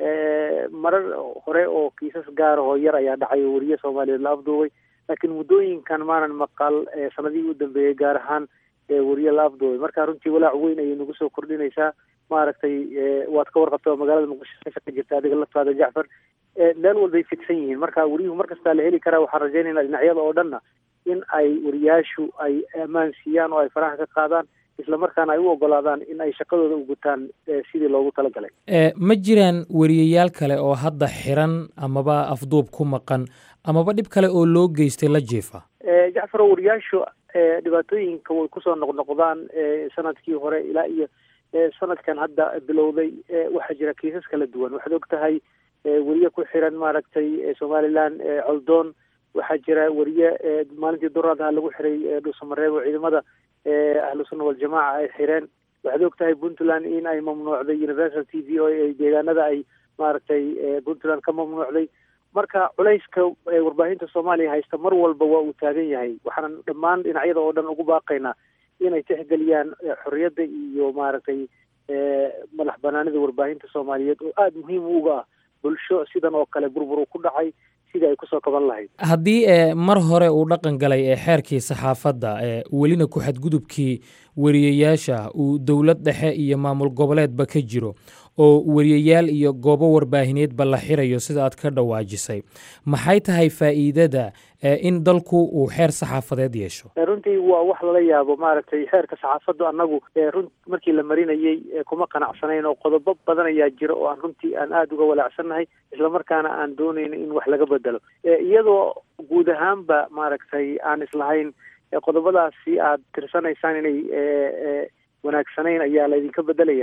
marar hore oo kiisas gaara oo yar ayaa dhacay oo wariye soomaaliyeed la afduubay laakiin muddooyinkan maanan maqal sanadihii u dambeeyey gaar ahaan wariye la afduubay marka runtii walaac weyn ayay nagu soo kordhinaysaa maaragtay waad ka warqabta oo magaalada muqdisho ka jirta adiga laftaada jacfar meel walbay fidsan yihiin marka wariyuhu markastaa la heli karaa waxaan rajaynaynaa dhinacyada oo dhanna in ay wariyaashu ay ammaan siiyaan oo ay faraha ka qaadaan islamarkaana ay u ogolaadaan in ay shaqadooda u gutaan sidii loogu talagalay ma jiraan wariyayaal kale oo hadda xiran amaba afduub ku maqan amaba dhib kale oo loo geystay la jiifa jacfaro wariyaashu dhibaatooyinka way kusoo noqnoqdaan sanadkii hore ilaa iyo sanadkan hadda bilowday waxaa jira kiisas kala duwan waxaad og tahay weriye ku xiran maaragtay somalilan coldoon waxaa jira weriye maalintii duraadaha lagu xiray dhuusamareeb oo ciidamada ahlu sunna waljamaaca ay xireen waxaad og tahay puntland in ay mamnuucday universal t v oo ay deegaanada ay maaragtay puntland ka mamnuucday marka culayska warbaahinta soomaaliya haysta mar walba waa uu taagan yahay waxaanan dhammaan dhinacyada oo dhan ugu baaqaynaa inay tixgeliyaan xorriyadda iyo maaragtay madax banaanida warbaahinta soomaaliyeed oo aada muhiim uga ah bulsho sidan oo kale burbur uu ku dhacay sidii ay kusoo kaban lahayd haddii mar hore uu dhaqan galay ee xeerkii saxaafadda welina ku xadgudubkii wariyayaasha uu dowlad dhexe iyo maamul goboleedba ka jiro oo wariyayaal iyo goobo warbaahineedba la xirayo sida aad ka dhawaajisay maxay tahay faa'iidada in dalku uu xeer saxaafadeed yeesho runtii waa wax lala yaabo maaragtay xeerka saxaafaddu annagu run markii la marinayey kuma qanacsanayn oo qodobo badan ayaa jira oo aan runtii aan aada uga walaacsannahay islamarkaana aan doonayno in wax laga bedelo iyadoo guud ahaanba maaragtay aan islahayn qodobadaasi aad tirsanaysaan inay wanaagsanayn ayaa laydinka bedelaya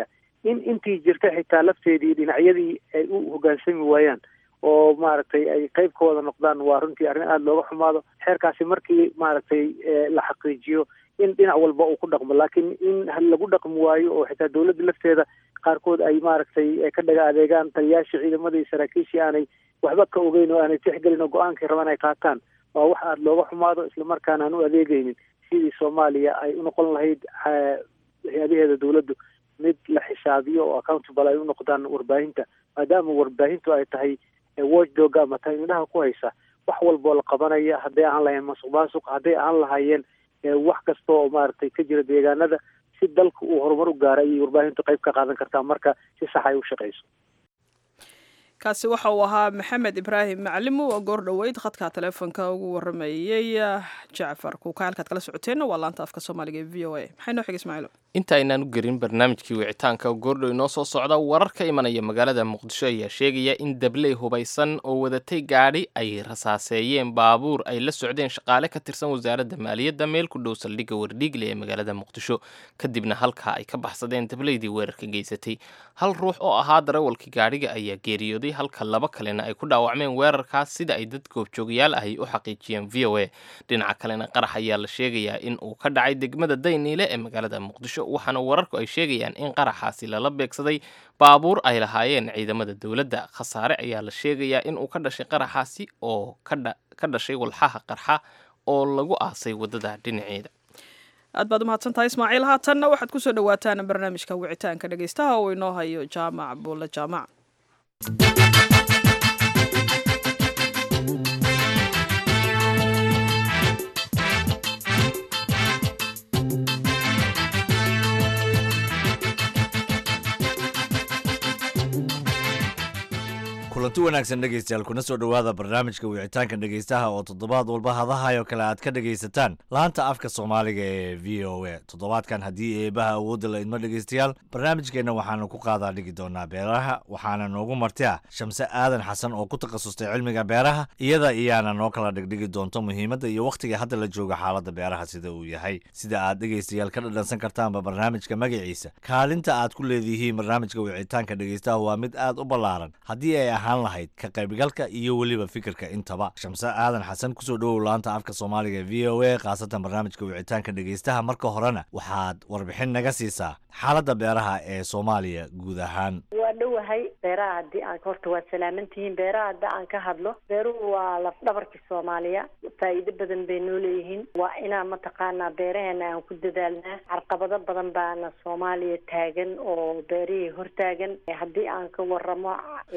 in intii jirta xitaa lafteedii dhinacyadii ay u hogaansami waayaan oo maaragtay ay qayb ka wada noqdaan waa runtii arrin aada looga xumaado xeerkaasi markii maaragtay la xaqiijiyo in dhinac walba uu ku dhaqmo laakiin in lagu dhaqmi waayo oo xitaa dowladda lafteeda qaarkood ay maaragtay ka dhaga adeegaan taliyaashii ciidamadii saraakiishii aanay waxba ka ogeyn oo aanay tixgelin oo go-aankay rabaan ay qaataan waa wax aada looga xumaado islamarkaana aan u adeegeynin sidii soomaaliya ay u noqon lahayd hay-adaheeda dowladdu mid la xisaabiyo oo accountable ay u noqdaan warbaahinta maadaama warbaahintu ay tahay watchdog ama tahay indhaha ku haysa wax walboo la qabanaya hadday ahaan lahayeen masuq maasuq hadday ahaan lahaayeen wax kasta oo maaragtay ka jira deegaanada si dalka uu horumar u gaara ayay warbaahintu qayb ka qaadan kartaa marka si sax ay u shaqayso kaasi waxa uu ahaa maxamed ibraahim maclimu oo goor dhoweyd khadka taleefonka ugu waramayey jacfar kuuka halkaad kala socoteenna waa laanta afka soomaaliga ee v o a maxay noo xig ismaaciilo inta aynaan u gerin barnaamijkii wicitaanka goordhow inoo soo socda warar ka imanaya magaalada muqdisho ayaa sheegaya in dabley hubaysan oo wadatay gaadhi ay rasaaseeyeen baabuur ay la socdeen shaqaale ka tirsan wasaaradda maaliyadda meel ku dhow saldhigga wardhiigle ee magaalada muqdisho kadibna halkaa ay ka baxsadeen dableydii weerarka geysatay hal ruux oo ahaa darawalkii gaadhiga ayaa geeriyooday halka laba kalena ay ku dhaawacmeen weerarkaas sida ay dad goobjoogayaal ahi u xaqiijiyeen v o a dhinaca kalena qarax ayaa la sheegayaa in uu ka dhacay degmada dayniile ee magaalada muqdisho waxaana wararku ay sheegayaan in qaraxaasi lala beegsaday baabuur ay lahaayeen ciidamada dowladda khasaare ayaa la sheegayaa in uu ka dhashay qaraxaasi oo ka dhashay walxaha qarxa oo lagu aasay waddada dhinaceeda aad baad umahadsan tahay ismaaciil haatanna waxaad kusoo dhawaataan barnaamijka wicitaanka dhegeystaha oo inoo hayo jaamac buulle jaamac kulanti wanaagsan dhegaystayaal kuna soo dhowaada barnaamijka wicitaanka dhegaystaha oo toddobaad walba hadahayo kale aad ka dhegaysataan laanta afka soomaaliga ee v o a toddobaadkan haddii eebaha awoodda la idmo dhegaystayaal barnaamijkeenna waxaanu ku qaadaa dhigi doonaa beeraha waxaana noogu marti ah shamse aadan xasan oo ku takhasustay cilmiga beeraha iyada iyaana noo kala dhigdhigi doonto muhiimadda iyo wakhtiga hadda la jooga xaaladda beeraha sida uu yahay sida aad dhegaystayaal ka dhadhansan kartaanba barnaamijka magaciisa kaalinta aad ku leedihiin barnaamijka wicitaanka dhegaystaha waa mid aad u ballaaran haddii ay ahaan lahayd ka qaybgalka iyo weliba fikirka intaba shamse aadan xasan kusoo dhowow laanta afka soomaaliga v o a khaasatan barnaamijka wicitaanka dhegaystaha marka horena waxaad warbixin naga siisaa xaaladda beeraha ee soomaaliya guud ahaan waa dhowahay beeraha haddii aan horta waad salaamantihiin beeraha hadda aan ka hadlo beeruhu waa laf dhabarkii soomaaliya faa'iido badan bay noo leeyihiin waa inaan mataqaanaa beeraheena aan ku dadaalnaa carqabado badan baana soomaaliya taagan oo beerihii hortaagan haddii aan ka waramo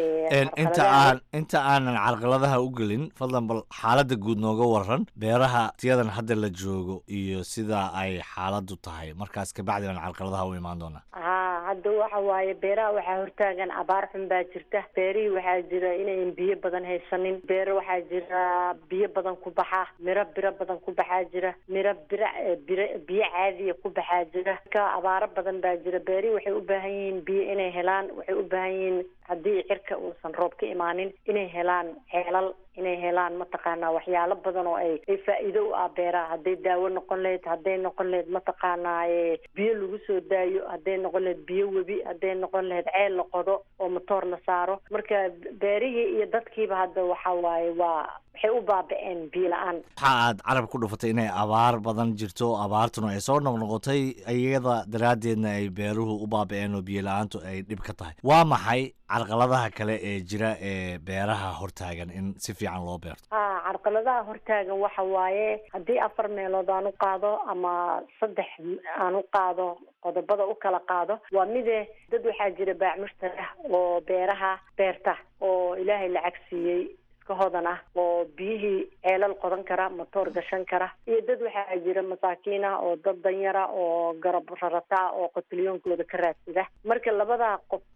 inta aan inta aanan carqaladaha u gelin fadlan bal xaaladda guud nooga waran beeraha tiyadan hadda la joogo iyo sida ay xaaladdu tahay markaas kabacdi baan carqaladaha u imaan doonaa ha hadda waxa waaye beeraha waxaa hortaagan abaar xun baa jirta beerihii waxaa jira inayn biyo badan haysanin beero waxaa jira biyo badan ku baxa miro biro badan ku baxaa jira miro biro biro biyo caadiya ku baxaa jira ka abaaro badan baa jira beerihii waxay u baahan yihiin biyo inay helaan waxay u baahan yihiin haddii cirka uusan roob ka imaanin inay helaan ceelal inay helaan mataqaanaa waxyaalo badan oo ay ay faa'iido u ah beeraha hadday daawo noqon lahayd hadday noqon lahayd mataqaanaa biyo lagu soo daayo hadday noqon lahayd biyo webi hadday noqon lahayd ceel la qodo oo matoor la saaro marka beerihii iyo dadkiiba hadda waxa waaye waa waxay u baaba'een biyo la-aan waxa aad carab ku dhufatay inay abaar badan jirto abaartuna ay soo noqnoqotay iyada daraaddeedna ay beeruhu u baaba'een oo biyo la-aantu ay dhib ka tahay waa maxay carqaladaha kale ee jira ee beeraha hortaagan in si fiican loo beerto ha carqaladaha hortaagan waxa waaye haddii afar meelood aan u qaado ama saddex aan u qaado qodobada u kala qaado waa mide dad waxaa jira baacmushtar ah oo beeraha beerta oo ilaahay lacag siiyey hodan ah oo biyihii ceelal qodan kara matoor gashan kara iyo dad waxaa jira masaakiin ah oo dad danyara oo garab rarata ah oo qotilyoonkooda ka raadsada marka labadaa qof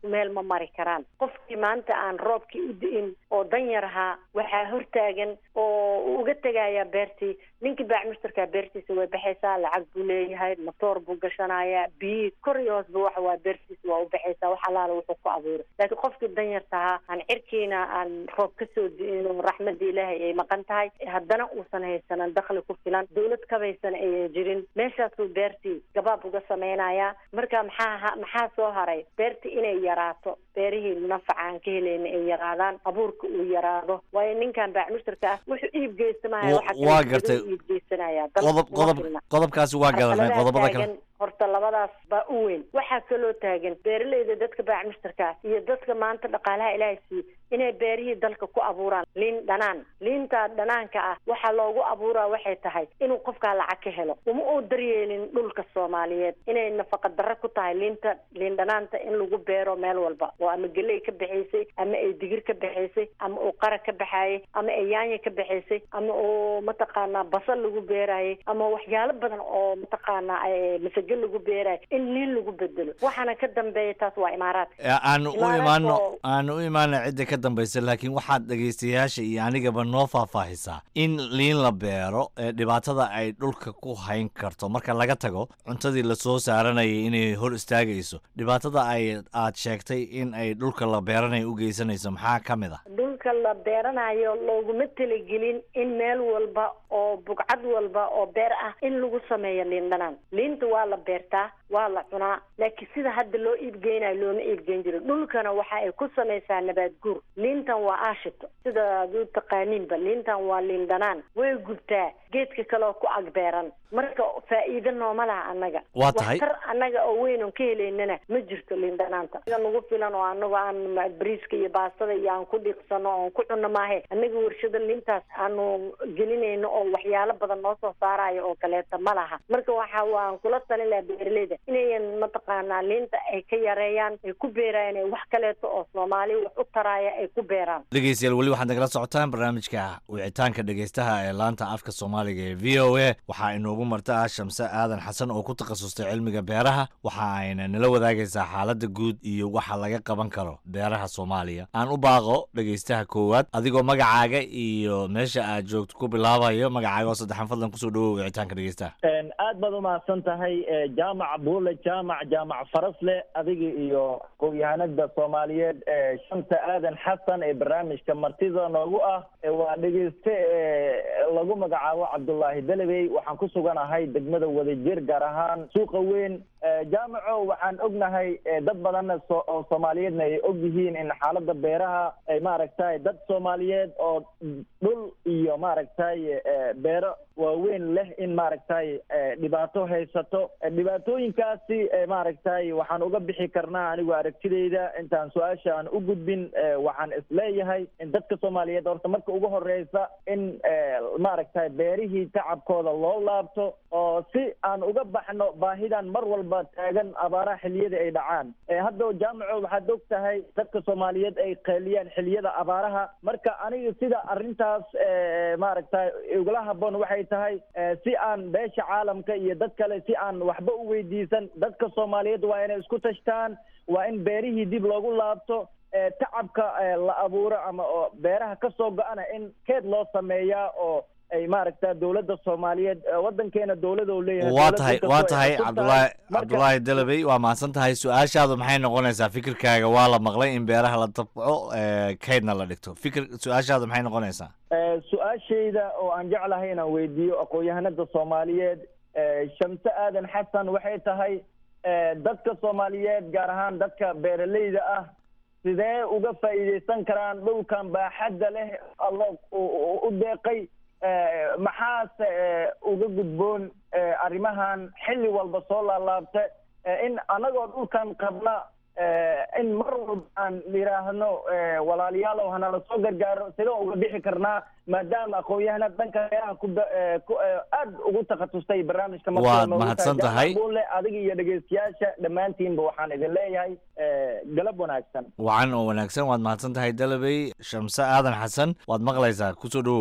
isku meel ma mari karaan qofkii maanta aan roobkii u di'in oo danyar ahaa waxaa hortaagan oo uu uga tegayaa beertii ninkii baac mushtarkaa beertiisa way baxaysaa lacag buu leeyahay matoor buu gashanayaa biyihii kor iyo hoosba waxa waa beertiisa waa u baxaysaa wax allaala wuxuu ku abuuray laakiin qofkii danyarta ahaa aan cirkiina aan roob kasoo di'in oo raxmadda ilaahay ay maqan tahay haddana uusan haysanan dakhli ku filan dawlad kabaysan ayan jirin meeshaasuu beertii gabaab uga samaynayaa marka maxaa ha- maxaa soo haray beertii inay yaraato beerihii nafaca aan ka helayna ay yaraadaan abuurka uu yaraado waayo ninkan baac mushtarka ah wuxuu iib geysamaya Wa- waxa kale waa uu gartay. iib geysanaya dal qodob kuma qodob filna. qodobkaasi waa galanay Carqaladaha qodobada kale taagan, horta labadaas baa u weyn waxaa kaloo taagan beeraleyda dadka baac mushtarka ah iyo dadka maanta dhaqaalaha ilaahay siiye inay beerihii dalka ku abuuraan liin dhanaan liinta dhanaanka ah waxaa loogu abuuraa waxay tahay inuu qofkaa lacag ka helo uma uu daryeelin dhulka soomaaliyeed inay nafaqa darro ku tahay liinta liin dhanaanta in lagu beero meel walba oo ama geley ka baxaysay ama ay digir ka baxaysay ama uu qara ka baxaayay ama ay yaanya ka baxaysay ama uu mataqaanaa basal lagu beeraayay ama waxyaalo badan oo mataqaanaa eh, masage lagu beeraayay in liin lagu bedelo waxaana ka dambeeya taas waa imaaraadka Ee, aanu u Imaaraadka imaano oo- aanu u imaano cidda ka dambaysa laakiin waxaad dhegaystayaasha iyo anigaba noo faahfaahisaa in liin la beero ee dhibaatada ay dhulka ku hayn karto marka laga tago cuntadii lasoo saaranayay inay hor istaagayso dhibaatada ay aad sheegtay in ay dhulka la beeranayo u geysanayso maxaa ka mid ah dhulka la beeranayo looguma talagelin in meel walba oo bugcad walba oo beer ah in lagu sameeyo liin dhanaan liinta waa la beertaa waa la cunaa laakiin sida hadda loo iibgeynayo looma iibgeyn jiro dhulkana waxa ay ku samaysaa nabaad guur liintan waa aashito sida aad u taqaaniinba liintan waa liin dhanaan way gubtaa geedka kale oo ku agbeeran marka faa'iido nooma laha annaga Waa tahay. waxtar annaga oo weyn oon ka helaynana ma jirto liin dhanaanta anaga nagu filan oo anagu aan ma- bariiska iyo baastada iyo aan ku dhiiqsano oon ku cunno maahe annaga warshada liintaas aanu gelinayno oo waxyaalo badan noo soo saarayo oo kaleeta ma laha marka waxa waan kula talin lahaa beeraleyda inayan mataqaanaa liinta ay ka yareeyaan ay ku beerayaan ay wax kaleeto oo soomaali wax u taraaya ay ku beeraan dhegeystayaal weli waxaad nagala socotaan barnaamijka wicitaanka dhegeystaha ee laanta afka soomaaliga ee v o a waxaa inoogu marta ah shamse aadan xasan oo ku takhasustay cilmiga beeraha waxa ayna nala wadaagaysaa xaaladda guud iyo waxa laga qaban karo beeraha soomaaliya aan u baaqo dhegeystaha koowaad adigoo magacaaga iyo meesha aad joogto ku bilaabayo magacaaga oo saddexan fadlan kusoo dhawow wicitaanka dhegeystaha Een, aad baad umahadsan tahay ee, jaamac buule jaamac jaamac farasle adiga iyo aqoon-yahanada soomaaliyeed ee shanta aadan xasan ee barnaamijka martida noogu ah ee waa dhegeyste ee lagu magacaabo cabdullaahi delebey waxaan ku suganahay degmada wadajir gaar ahaan suuqa weyn Ee, jaamaco waxaan ognahay ee, dad badanna so- oo soomaaliyeedna ay og yihiin in xaaladda beeraha ay maaragtay dad soomaaliyeed oo dhul iyo maaragtay ee, beero waaweyn leh in maaragtay ee, dhibaato haysato Ee, dhibaatooyinkaasi ee, maaragtay waxaan uga bixi karnaa anigu aragtidayda intaan su-aasha aan u gudbin ee, waxaan isleeyahay in dadka soomaaliyeed horta marka ugu horeysa in ee, maaragtay beerihii tacabkooda loo laabto oo si aan uga baxno baahidan mar walba taagan abaaraha xilliyada ay dhacaan Ee, hadda jaamaco waxaad og tahay dadka soomaaliyeed ay qeeliyaan xilliyada abaaraha marka aniga sida arrintaas ee, maaragtay igula habboon waxay tahay ee, si aan beesha caalamka iyo dad kale si aan waxba u weydiisan dadka soomaaliyeed waa inay isku tashtaan waa in beerihii dib loogu laabto ee, tacabka ee, la abuuro ama oo beeraha ka soo go-ana in keed loo sameeyaa oo ay maaragta dowladda soomaaliyeed ee, wadankeena dowlada uu leeyahay waa dowlad tahay inkastoo waa ay tahay cusub cabdulaahi Marka- cabdulaahi delebey waa mahadsan tahay su-aashaadu maxay noqonaysaa fikirkaaga waa la maqlay in beeraha la tabco ee, kaydna la dhigto fikir su-aashaadu maxay noqonaysaa Ee, su-aashayda oo aan jeclahay inaan weydiiyo aqoon-yahanada soomaaliyeed ee, shamse aadan xasan waxay tahay ee, dadka soomaaliyeed gaar ahaan dadka beeraleyda ah sidee uga faa'iidaysan karaan dhulkan baaxadda leh alla u- u u deeqay Ee, maxaase ee, uga gudboon ee, arrimahan xilli walba soo laalaabta ee, in anagoo dhulkan qabna ee, in mar walba aan yidhaahno ee, walaalayaalow hanala soo gargaaro sidoo uga bixi karnaa maadaama aqoon-yahanad dhanka beeraha ku da- ee, ku- ee, aad ugu takhatustay barnaamijka martida Waad noogu mahadsan tahay. tahay. Jaamac Buule, adiga iyo dhegeystayaasha dhammaantiinba waxaan idin leeyahay ee, galab wanaagsan wacan oo wanaagsan waad mahadsan tahay delebey shamse aadan xasan waad maqlaysaa kusoo dhawow ah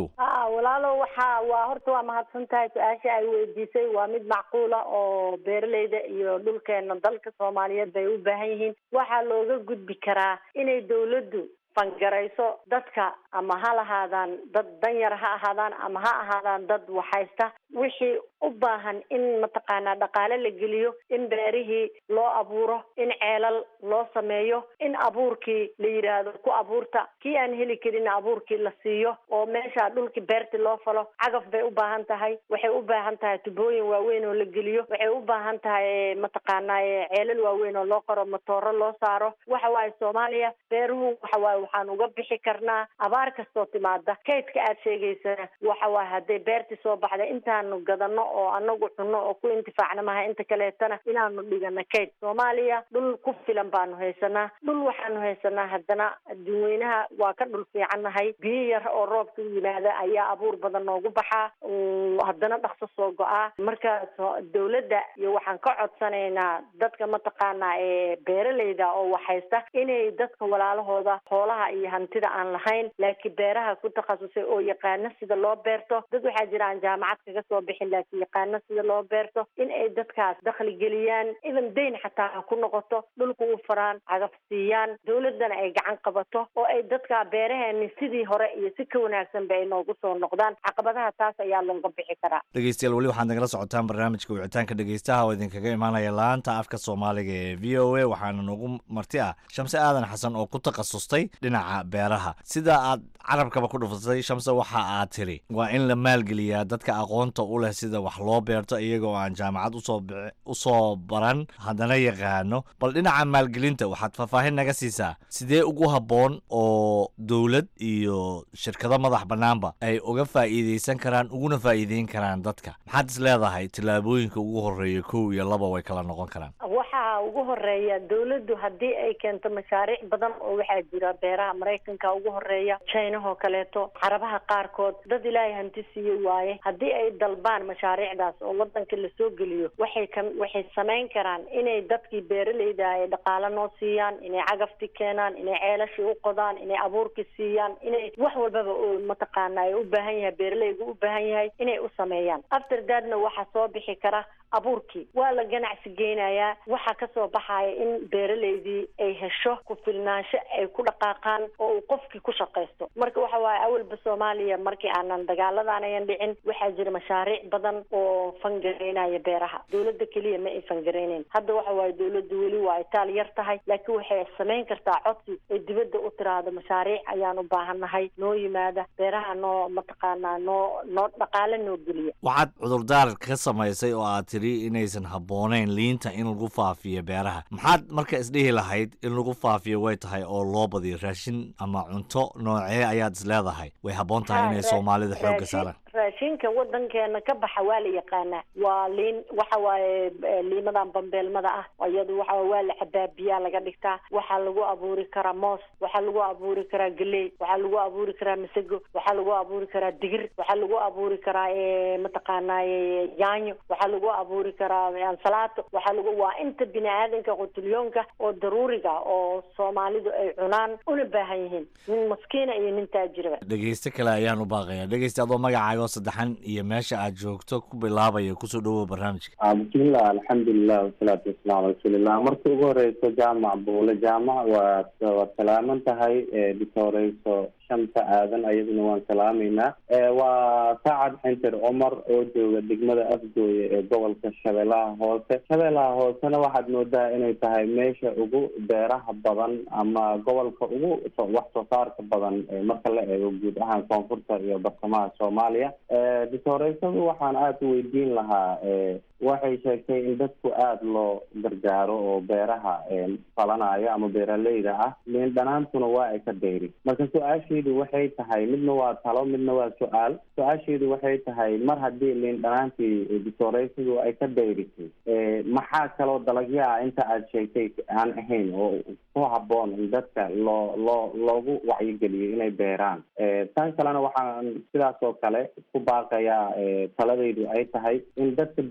walaalo waxa waa horta waa mahadsan tahay su-aasha ay weydiisay waa mid macquula oo beeraleyda iyo dhulkeena dalka soomaaliyeed bay u baahan yihiin waxaa looga gudbi karaa inay dawladdu fangarayso dadka ama ha lahaadaan dad danyar ha ahaadaan ama ha ahaadaan dad waxhaysta wixii u baahan in mataqaanaa dhaqaale la geliyo in beerihii loo abuuro in ceelal loo sameeyo in abuurkii la yidhaahdo ku abuurta kii aan heli karin abuurkii la siiyo oo meesha dhulkii beerti loo falo cagaf bay u baahan tahay waxay u baahan tahay tubooyin waaweyn oo la geliyo waxay u baahan tahay mataqaanaa ceelal waaweyn oo loo qoro matooro loo saaro waxa waaye soomaaliya beeruhu waxa waaye waxaan uga bixi karnaa abaar kastoo timaada kaydka aad sheegaysana waxa waaye hadday beerti soo baxda intaanu gadano oo anagu cunno oo ku intifaacna maha inta kaleetana inaanu dhigano kayd soomaaliya dhul ku filan baanu haysanaa dhul waxaanu haysanaa haddana adduunweynaha waa ka dhul fiicannahay biyo yar oo roobka u yimaada ayaa abuur badan noogu baxaa haddana dhaqso soo go-aa marka dawladda iyo waxaan ka codsanaynaa dadka mataqaanaa ee beeraleyda oo waxhaysta inay dadka walaalahooda xoolaha iyo hantida aan lahayn laakiin beeraha ku takhasusay oo yaqaano sida loo beerto dad waxaa jira aan jaamacad kaga soo bixin laakiin yaqaano sida loo beerto in ay dadkaas dakhli geliyaan idan dayn xataa ha ku noqoto dhulka u faraan cagaf siiyaan dawladdana ay gacan qabato oo ay dadka beeraheeni sidii hore iyo si ka wanaagsanba ay noogu soo noqdaan caqabadaha taas ayaa looga bixi karaa dhegeystayaal weli waxaad nagala socotaan barnaamijka wicitaanka dhegeystaha oo idinkaga imaanaya laanta afka soomaaliga ee v o a waxaana noogu marti ah shamse aadan xasan oo ku takhasustay dhinaca beeraha sida aad carabkaba ku dhufatay shamse waxa aad tiri waa in la maalgeliyaa dadka aqoonta u leh sida wax loo beerto iyagoo aan jaamacad usoo usoo baran haddana yaqaano bal dhinaca maalgelinta waxaad faahfaahin naga siisaa sidee ugu habboon oo dowlad iyo shirkado madax bannaanba ay uga faa'iideysan karaan uguna faa'iideyn karaan dadka maxaad is leedahay tillaabooyinka ugu horreeya kow iyo laba way kala noqon karaan waxaa ugu horeeya dawladdu haddii ay keento mashaariic badan oo waxaa jira beeraha maraykanka ugu horeeya chinahoo kaleeto carabaha qaarkood dad ilaahay hanti siiye waaye haddii ay dalbaan mashaariicdaas oo wadanka lasoo geliyo waxay ka waxay samayn karaan inay dadkii beeraleyda ay dhaqaalo noo siiyaan inay cagafti keenaan inay ceelashii u qodaan inay abuurki siiyaan inay wax walbaba mataqaana ay u baahan yahay beeraleygu u baahan yahay inay u sameeyaan after dadna waxaa soo bixi kara abuurkii waa la ganacsi geynayaa waxaa kasoo baxaya in beeraleydii ay hesho ku filnaansho ay ku dhaqaaqaan oo uu qofkii ku shaqaysto marka waxa waaye awalba soomaaliya markii aanan dagaaladan ayan dhicin waxaa jira mashaariic badan oo fangareynaya beeraha dawladda keliya ma ay fangareyneyn hadda waxa waaye dawladda weli waa itaal yar tahay laakiin waxay samayn kartaa codsi ay dibadda u tiraahdo mashaariic ayaan u baahannahay noo yimaada beeraha noo mataqaanaa noo noo dhaqaale noo geliya waxaad cudurdaar ka samaysay oo aad tiri inaysan habbooneyn liinta in lagu faafiyo beeraha maxaad marka isdhihi lahayd in lagu faafiyo way tahay oo loo badiyo raashin ama cunto noocee ayaad is leedahay way habboon tahay inay soomaalida xoogga saaraan raashinka wadankeena ka baxa waa la yaqaanaa waa liin waxa waaye liimadan bambeelmada ah iyadu waxa waa la cabaa biyaa laga dhigtaa waxaa lagu abuuri karaa moos waxaa lagu abuuri karaa galey waxaa lagu abuuri karaa masago waxaa lagu abuuri karaa digir waxaa lagu abuuri karaa mataqaanaa yaanyo waxaa lagu abuuri karaa ansalaato waxaa lagu waa inta bini aadanka qutulyoonka oo daruuriga oo soomaalidu ay cunaan una baahan yihiin nin maskiina iyo nin taajiraba dhegeyste kale ayaan u baaqayaa dhegeyste adoo magacaaga saddexan iyo meesha aad joogto ku bilaabaya kusoo dhawow barnaamijka bismillah alxamdulilah wasalaatu wasalaamu ala rasuulillah marka ugu horeyso jaamac buule jaamac waad waad salaaman tahay dhisoreyso shanta aadan ayaduna waan salaameynaa waa saacad xinter cumar oo jooga degmada afgooye ee gobolka shabeellaha hoose shabeellaha hoosena waxaad moodaa inay tahay meesha ugu beeraha badan ama gobolka ugu wax soo saarka badan marka la eego guud ahaan koonfurta iyo bartamaha soomaaliya disoreysadu waxaan aada u weydiin lahaa waxay sheegtay in dadku aada loo gargaaro oo beeraha falanayo ama beeraleyda ah liin dhanaantuna waa ay ka dayri marka su-aashaydu waxay tahay midna waa talo midna waa su-aal su-aashaydu waxay tahay mar haddii liin dhanaantii disoreysadu ay ka dayrisay maxaa kaloo dalagyo ah inta aada sheegtay aan ahayn oo ku haboon in dadka loo loo loogu wacyigeliyo inay beeraan tan kalena waxaan sidaas oo kale ku baaqayaa taladaydu ay tahay in dadka beeraley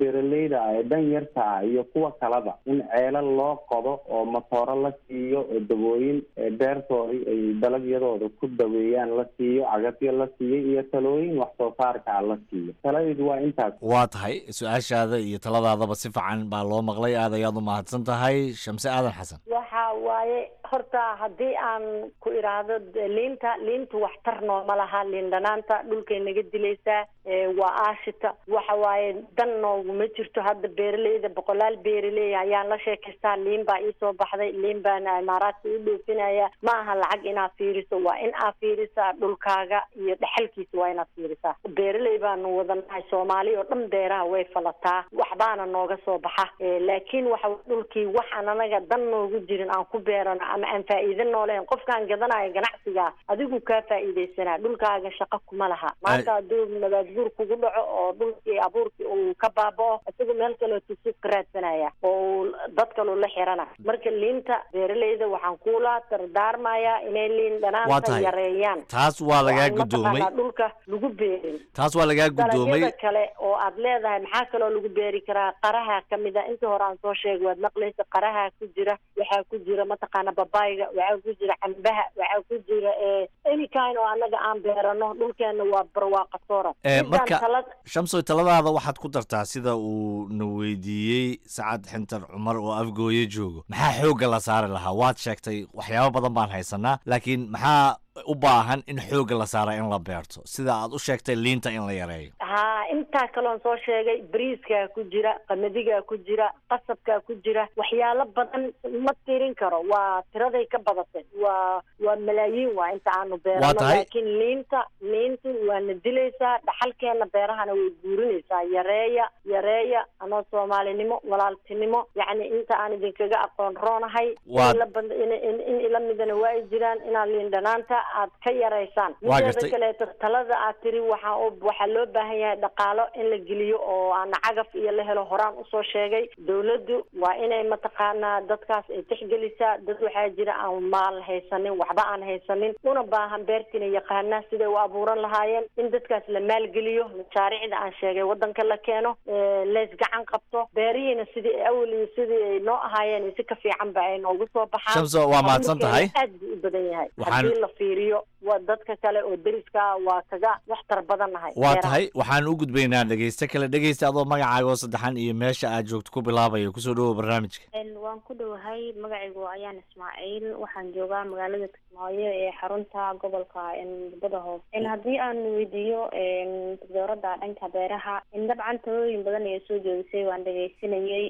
beeraleyda ah ee dan yarta ah iyo kuwa kaleba in ceelal loo qodo oo matooro la siiyo oo dabooyin beertoodii ay dalagyadooda ku daweeyaan la siiyo cagafyo la siiyo iyo talooyin wax soo saarka ah la siiyo taladaydu waa intaas waa tahay su-aashaada iyo taladaadaba si fiican baa loo maqlay aad ayaad u mahadsan tahay shamse aadan xasan waxa waaye horta haddii aan ku idhaahdo liinta liintu waxtar nooma laha liin dhanaanta dhulkay naga dilaysaa waa aashita waxa waaye dan nooguma jirto hadda beeraleyda boqolaal beeraley ayaan la sheekaystaa liin baa iisoo baxday liin baana imaaraadka u dhoofinaya ma aha lacag inaad fiiriso waa in aad fiirisaa dhulkaaga iyo dhexalkiisa waa inaad fiirisaa beeraley baanu wadanahay soomaali oo dhan beeraha way falataa waxbaana nooga soo baxa laakiin waxa dhulkii waxaan anaga dan noogu jirin aan ku beerano ama aan faa'iido nooleen qofkaan gadanayo ganacsiga adigu kaa faa'iidaysanaa dhulkaaga shaqo kuma laha maanta hadduu nabaad guur kugu dhaco oo dhulkii abuurkii uu ka baaba'o isagu meel kaleo tusug ka raadsanaya oo dad kaloo la xirana marka liinta beeraleyda waxaan kuula dardaarmayaa inay liin dhanaanta yareeyaan taas waa lagaa oo aan gudoomay mataqaanaa dhulka lagu beerin taas waa lagaa gudoomay dalagyada kale oo aad leedahay maxaa kaloo lagu beeri karaa qaraha kamid a intii hore aan soo sheegay waad maqlaysa qaraha ku jira waxaa ku jira mataqaana babayga waxaa ku jira cambaha waxaa ku jira any kind oo anaga aan beerano dhulkeena waa barwaaqa sooran Eh, Midaan marka talad shamsoy taladaada waxaad ku dartaa sida uu na weydiiyey sacad xintar cumar oo afgooye joogo maxaa xoogga la saari lahaa waad sheegtay waxyaabo badan baan haysanaa laakiin maxaa u baahan in xoogga la saara in la beerto sida aad u sheegtay liinta in la yareeyo haa intaa kaloon soo sheegay bariiskaa ku jira qamadigaa ku jira qasabkaa ku jira waxyaalo badan ma tirin karo waa tiraday ka badatay waa waa malaayiin waa inta aanu Waa beerano tahay. laakiin liinta liinta waana dilaysaa dhaxalkeena beerahana way guurinaysaa yareeya yareeya anoo soomaalinimo walaaltinimo yacni inta aan idinkaga aqoon roonahay Waa- in ila bad- in- in- in ila midana waa ay jiraan inaad liin dhanaanta aad ka yaraysaan Waa mideeda gartay. kaleeto talada aad tiri waxaa u- waxaa loo baahan yahay dhaqaalo in la geliyo oo aan cagaf iyo la helo horaan usoo sheegay dowladdu waa inay mataqaanaa dadkaas ay tixgelisaa dad waxaa jira aan maal haysanin waxba aan haysanin una baahan beertina yaqaana siday u abuuran lahaayeen in dadkaas la maalgeliyo mashaariicda aan sheegay wadanka la keeno ee, leys gacan qabto beerihiina sidii ay awal iyo sidii ay noo ahaayeen iyo si ka fiican ba ay noogu soo baxaan Shamso, waa mahadsan tahay. Abuurkeena aad buu u badan yahay Waxaan- haddii la fiiriyo waa dadka kale oo deriska ah waa kaga waxtar badannahay waa beeraha. tahay waxaan u gudbaynaa dhegeyste kale dhegeysta adoo magacaaga oo saddexan iyo meesha aad joogto ku bilaabaya kusoo dhawow barnaamijka waan ku dhowahay magacaygu ayaan ismaaciil waxaan joogaa magaalada kismaayo ee xarunta gobolka badda hoose haddii aan weydiiyo dowladda dhanka beeraha dabcan talooyin badan ayaa soo jeedisay waan dhegeysanayay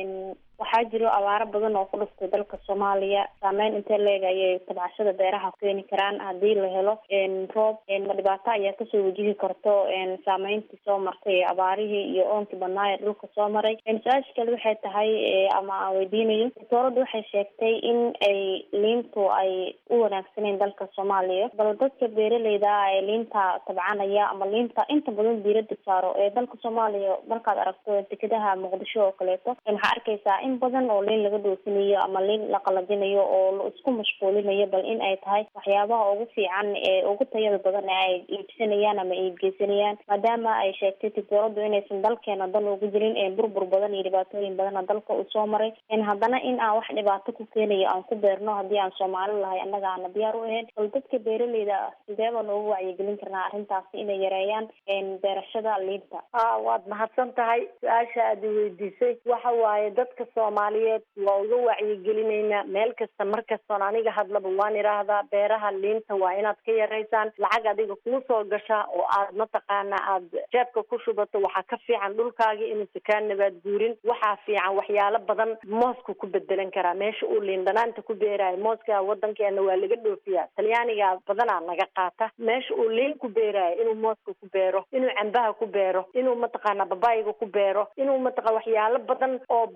waxaa jiro abaaro badan oo ku dhuftay dalka soomaaliya saameyn intee leeg ayay tabcashada beeraha keeni karaan haddii la helo roob ma dhibaato ayaa kasoo wajihi karto saameyntii soo martay ee abaarihii iyo oonkii badnaa ee dhulka soo maray su-aasha kale waxay tahay ama aan weydiinayo dowladda waxay sheegtay in ay liintu ay u wanaagsaneen dalka soomaaliya bal dadka beeraleyda ah ee liinta tabcanaya ama liinta inta badan diirada saaro ee dalka soomaaliya markaad aragto dekedaha muqdisho oo kaleeto waxaa arkaysaa in badan oo liin laga dhoofinayo ama liin la qalajinayo oo la isku mashquulinayo bal in ay tahay waxyaabaha ugu fiican ee ugu tayada badan ee ay iibsanayaan ama iibgeysanayaan maadaama ay sheegtay tiktooradu inaysan dalkeena dan ugu jirin ee burbur badan iyo dhibaatooyin badana dalka uu soo maray haddana in aan wax dhibaato ku keenayo aan ku beerno haddii aan soomaali lahay annaga aana diyaar u ahayn bal dadka beeraleyda ah sidee baan ugu wacyigelin karnaa arrintaasi inay yareeyaan beerashada liinta a waad mahadsan tahay su-aasha aad i weydiisay waxa waaye dadka soomaaliyeed waa uga wacyigelinaynaa meel kasta mar kastoon aniga hadlaba waan idhaahdaa beeraha liinta waa inaad ka yaraysaan lacag adiga kuu soo gashaa oo aad mataqaana aad jeebka ku shubato waxaa ka fiican dhulkaagii inuusa kaa nabaad guurin waxaa fiican waxyaalo badan moosku ku bedelan karaa meesha uu liin dhanaanta ku beeraayo mooska wadankeena waa laga dhoofiyaa talyaaniga badanaa naga qaata meesha uu liin ku beeraayo inuu mooska ku beero inuu cambaha ku beero inuu mataqaana babayiga ku beero inuu mataqa waxyaalo badan oo banaanka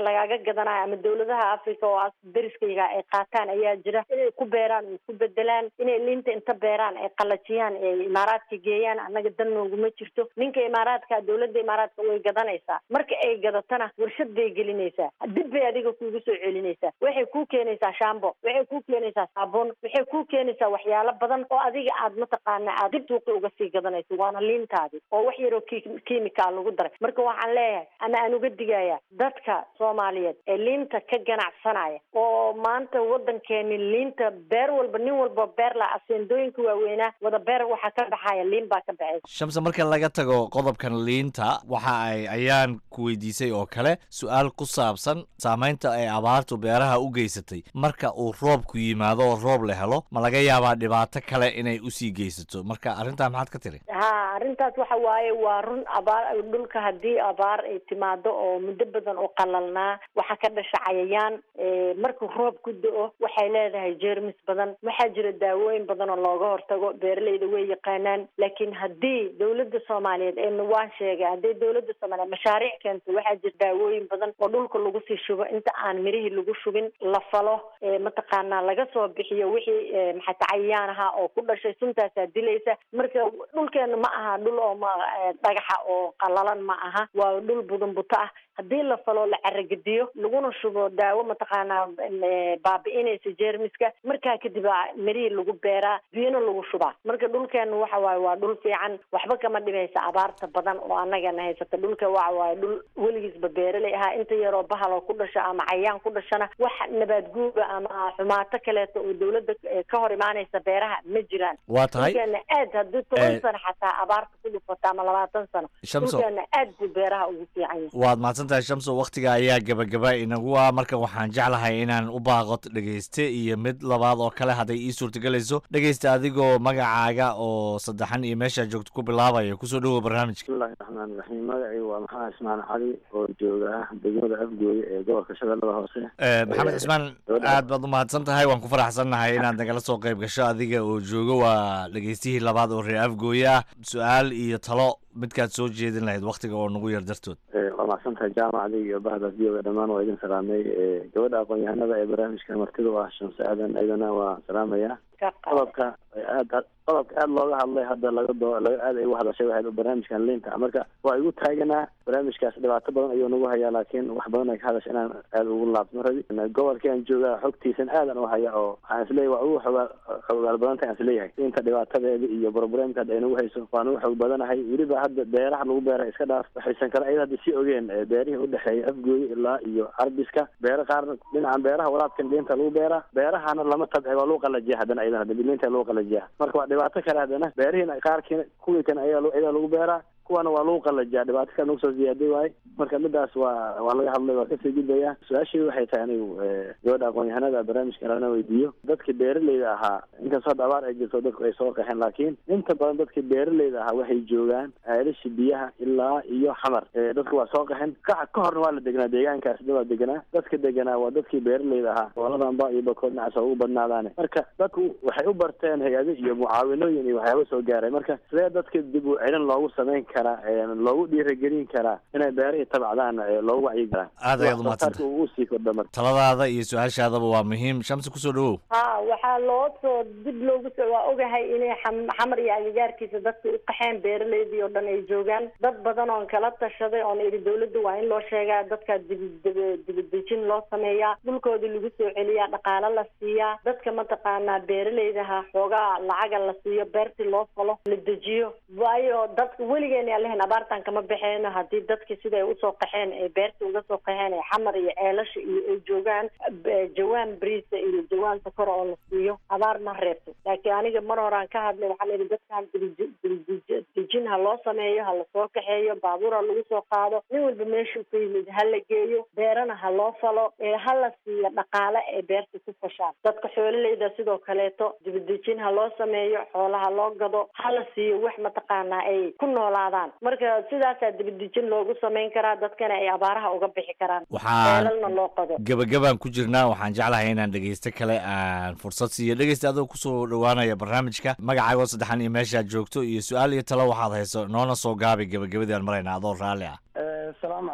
lagaaga gadanayo ama dawladaha africa oo as dariskayga ay qaataan ayaa jira inay ku beeraan oo ku bedelaan inay liinta inta beeraan ay qalajiyaan ay imaaraadka geeyaan annaga dan nooguma jirto ninka imaaraadka dawladda imaaraadka way gadanaysaa marka ay gadatana warshad bay gelinaysaa dib bay adiga kuugu soo celinaysaa waxay kuu keenaysaa shambo waxay kuu keenaysaa saabuun waxay kuu keenaysaa waxyaalo badan oo adiga aad mataqaana aad dib suuqi uga sii gadanayso waana liintaadi oo wax yaroo kiimikaal lagu daray marka waxaan leeyahay ama aan uga digaya dadka soomaaliyeed ee liinta ka ganacsanaya oo maanta wadankeeni liinta beer walba nin walba beer la aseendooyinka waaweynaa wada beer waxaa ka baxaya liin baa ka baxaysa shamse marka laga tago qodobkan liinta waxa ay ayaan ku weydiisay oo kale su-aal ku saabsan saamaynta ay abaartu beeraha u geysatay marka uu roobku yimaado oo roob la helo ma laga yaabaa dhibaato kale inay usii geysato marka arrintaa maxaad ka tiri ha arrintaas waxa waaye waa run abaar dhulka haddii abaar ay timaado oo muddo badan oo qalalnaa waxaa ka dhasha cayayaan markuu roob ku do-o waxay leedahay jeermis badan waxaa jira daawooyin badan oo looga hortago beeraleyda way yaqaanaan laakiin haddii dawladda soomaaliyeed eena waan sheegay haddii dawladda soomaaliyeed mashaariic keento waxaa jira daawooyin badan oo dhulka lagu sii shubo inta aan mirihii lagu shubin la falo mataqaanaa laga soo bixiyo wixii maxata cayayaan ahaa oo ku dhashay suntaasaa dilaysa marka dhulkeena ma aha dhul oo ma dhagaxa oo qalalan ma aha waa dhul budan buto ah haddii la falo la caragediyo laguna shubo daawo mataqaanaa baabi'inaysa jeermiska markaa kadib aa mirihii lagu beeraa biyona lagu shubaa marka dhulkeena waxa waaye waa dhul fiican waxba kama dhimaysa abaarta badan oo annagana haysata dhulka waxa waaye dhul weligiisba beeraley ahaa inta yaroo bahal oo ku dhasha ama cayaan ku dhashana wax nabaad guuba ama xumaato kaleeto oo dawladda ka hor imaanaysa beeraha ma jiraan waa tahay dhulkeena aad haddii toban sano xataa abaarta ku dhufata ama labaatan sano Shamso. dhulkeena aad buu beeraha ugu fiican yahay waad mahadsantahay shamso wakhtiga ayaa gabagaba inagu ah marka waxaan jeclahay inaan u baaqo dhegeyste iyo mid labaad oo kale hadday ii suurtagelayso dhegeysta adigoo magacaaga oo saddexan iyo meeshaa joogto ku bilaabaya kusoo dhowow barnaamijka bismillahi raxmaani raxiim magacii waa maxamed ismaan cali oo jooga degmada afgooye ee gobolka shabeellada hoose Eh, maxamed cismaan aad baad u mahadsan tahay waan ku faraxsannahay inaad nagala soo qayb gasho adiga oo joogo waa dhegeystihii labaad oo reer afgooye ah su-aal iyo talo midkaad soo jeedin lahayd wakhtiga oo nagu yar dartood Eh, waa macsantahay jaamacada iyo bahda v o dhammaan waa idin salaamay Eh, gabadha aqoon-yahanada ee barnaamijka martida u ah shamse aadan iyadana waa salaamaya qodobka aad qodobka aad looga hadlay hadda laga doo laga aad ay uga hadashay waxay barnaamijkan liinta marka waa igu taaganaa barnaamijkaas dhibaato badan ayuu nagu hayaa laakiin wax badan ay ka hadasha inaan aad ugu laabtmo rabi gobolkaan joogaa xogtiisan aadan u haya oo waxaan isleeyahay waa ugu xogaa xogaal badanta aan isleeyahay liinta dhibaatadeeda iyo problemka hadda ay nagu hayso waan ugu xog badanahay weliba hadda beeraha lagu beera iska dhaaf waxaysan kale ayada hadda sii ogeen eh, beerihii udhexeeya afgooye ilaa iyo carbiska beero qaarna dhinacan beeraha waraabkan liinta lagu beeraa beerahana lama tabci waa lagu qalajiya haddana ayadana hadda liinta lagu qalajiya marka waa dhibaato kale haddana beerihiina qaarkiina kuwii kan ayaa ayadaa lagu beeraa kuwana waa lagu qalajiyaa dhibaato kale nagu soo ziyaaday waaye marka midaas waa waa laga hadlay waa kasii gudbaya su-aashii waxay tahay anigu eh, gabadha aqoon-yahanada barnaamijka lana weydiiyo dadkii beeraleyda ahaa inkastoo hadda abaar ay jirto dadku ay soo qaxeen laakiin inta badan dadkii beeraleyda ahaa waxay joogaan ceelashii biyaha ilaa iyo xamar Eh, dadku waa soo qaxeen ka ka horna waa la degnaa deegaankaasna waa deganaa dadka deganaa waa dadkii beeraleyda ahaa goboladanba iyo bakood dhinacaas waa ugu badnaadaane marka dadku waxay u barteen hay-ado iyo mucaawinooyin iyo waxyaaba soo gaaray marka sidee dadka dib u celin loogu samayn karaa eh, loogu dhiirigelin karaa inay beerihii tabcdaan eh, loogu wacyi karaa Aad ayaad u mahadsantahay. uu usii kordha marka taladaada iyo su-aashaadaba waa muhiim shamsi kusoo dhowow ha waxaa loo soo dib loogu soo waa ogahay inay xam- xamar iyo agagaarkiisa dadka u qaxeen beeraleydii oo dhan ay joogaan dad badan oon kala tashaday oon idhi dawladda waa in loo sheegaa dadka dibi- dibadejin loo sameeyaa dhulkoodii lagu soo celiyaa dhaqaalo la siiyaa dadka mataqaanaa beeraleydaha xoogaa lacaga la siiyo beertii loo falo la dejiyo waayo dadka weligeena alehen abaartan kama baxeeno haddii dadki siday usoo qaxeen ee beertii uga soo qaxeen ee xamar iyo ceelasha iyo ay joogaan eh, jawaan briisa iyo jawaan sakora oo la siiyo abaar ma reebto laakiin aniga mar horaan ka hadlay waxaa la yidhi dadkan dibij- dibij- dejin ha loo sameeyo ha lasoo kaxeeyo baabuur ha lagu soo qaado nin walba meeshuu ka yimid ha la geeyo beerana ha loo falo ee ha la siiyo dhaqaale ay beerta ku fashaan dadka xoololeyda sidoo kaleeto dibadejin ha loo sameeyo xoolaha loo gado ha la siiyo wax mataqaanaa ay ku noolaadaan marka sidaasaa dibadejin loogu samayn karaa dadkana ay abaaraha uga bixi karaan Waxaan- ceelalna loo qado gabagabaan ku jirnaa waxaan jeclahay inaan dhegeysto kale aan fursad siiyo dhegeysta adoo kusoo dhowaanaya barnaamijka magacaagoo saddexan iyo meeshaad joogto iyo su-aal iyo talo waxaad hayso noona soo gaabi gabagabadii aan marayna adoo raalli ah asalaamu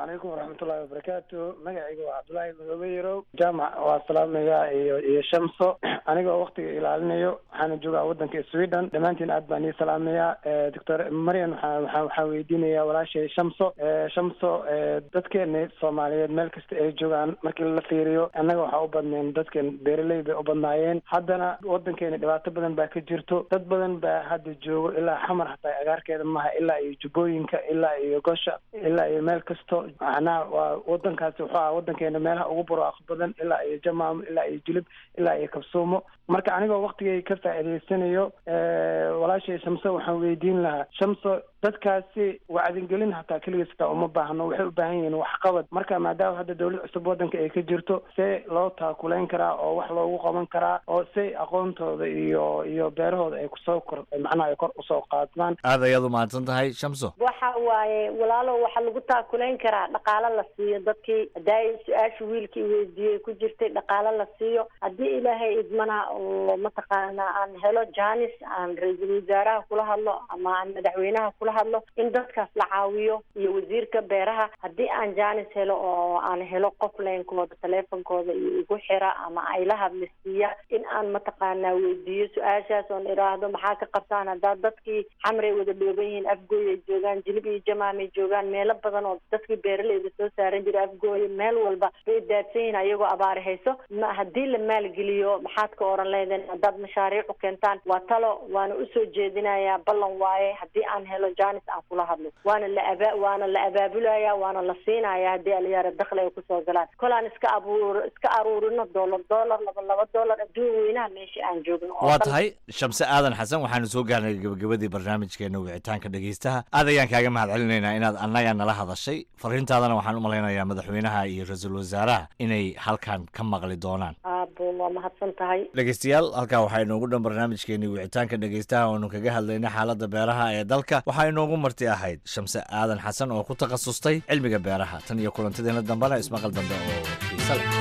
calaykum waraxmatullaahi wabarakaatu magacayga waa cabdullaahi madoobe yarow jaamac waa salaamaya iyo iyo shamso anigoo waktiga ilaalinayo waxaana joogaa wadanka sweden dhammaantiin aad baan ii salaamaya doctor marian waxaa waxaa waxaa weydiinaya walaashay shamso shamso dadkeena soomaaliyeed meel kasta ay joogaan markii la fiiriyo annaga waxaa u badneen dadkan beeraley bay u badnaayeen haddana wadankeena dhibaato badan baa ka jirto dad badan baa hadda joogo ilaa xamar hataa agaarkeeda maha ilaa iyo jubbooyinka ilaa iyo gosha ilaa iyo meel kasto macnaha waa wadankaasi wuxuu aha wadankeena meelaha ugu barwaaqo badan ilaa iyo jamaam ilaa iyo jilib ilaa iyo kabsuumo marka anigoo waktigay ka faa'iidaysanayo walaashay shamso waxaan weydiin lahaa shamso dadkaasi wacdingelin hataa keligiis hataa uma baahno waxay u baahan yihiin waxqabad marka maadaama hadda dawlad cusub wadanka ay ka jirto see loo taakulayn karaa oo wax loogu qaban karaa oo say aqoontooda iyo iyo beerahooda ay kusoo kor macnaha ay kor usoo qaadmaan aad ayaad u mahadsan tahay shamso waxa waaye walaalo waxaa lagu taakulayn karaa dhaqaalo la siiyo dadkii hadaa su-aasha wiilkii weydiiyey ku jirtay dhaqaalo la siiyo haddii ilaahay idmana oo mataqaana aan helo janis aan ra-iisul wasaaraha kula hadlo ama aan madaxweynaha kula hadlo in dadkaas la caawiyo iyo wasiirka beeraha haddii aan janis helo oo aan helo qof leenkooda taleefonkooda iyo igu xira ama ay la hadlisiiya in aan mataqaanaa weydiiyo su-aashaas oon idhaahdo maxaa ka qabtaan haddaa dadkii xamray wada dhooban yihiin afgooy ay joogaan jilib iyo jamaam ay joogaan meelo badan oo dadkii beeraleyda soo saaran jira afgooye meel walba bay daadsan yihiin ayagoo abaari hayso ma haddii la maalgeliyo maxaad ka oran leedeen haddaad mashaariic u keentaan waa talo waana usoo jeedinayaa ballan waaye haddii aan helo janis aan kula hadlo waana la aba waana la abaabulaya waana la siinaya haddii aliyaara dakli ay kusoo galaan kolaan iska abuur iska aruurino dollar dollar laba laba dollar adduun weynaha meesha aan joogno oo waa dhan. tahay shamse aadan xasan waxaanu soo gaarnay gabagabadii barnaamijkeena wicitaanka dhegeystaha aad ayaan kaaga mahad celinaynaa inaad annaga nala hadashay fariintaadana waxaan u malaynayaa madaxweynaha iyo ra-iisul wasaaraha inay halkan ka maqli doonaan aabo waa mahadsan tahay dhegeystayaal halkaa waxaa inoogu dhan barnaamijkeenii wicitaanka dhegeystaha oonu kaga hadlaynay xaaladda beeraha ee dalka waxaa inoogu marti ahayd shamse aadan xasan oo ku takhasustay cilmiga beeraha tan iyo kulantadeena dambena ismaqal dambe oo xiise leh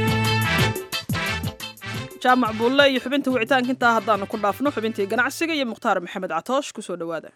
jaamac buulle iyo xubinta wicitaanka intaa haddaanu ku dhaafno xubintii ganacsiga iyo mukhtaar maxamed catoosh kusoo dhowaada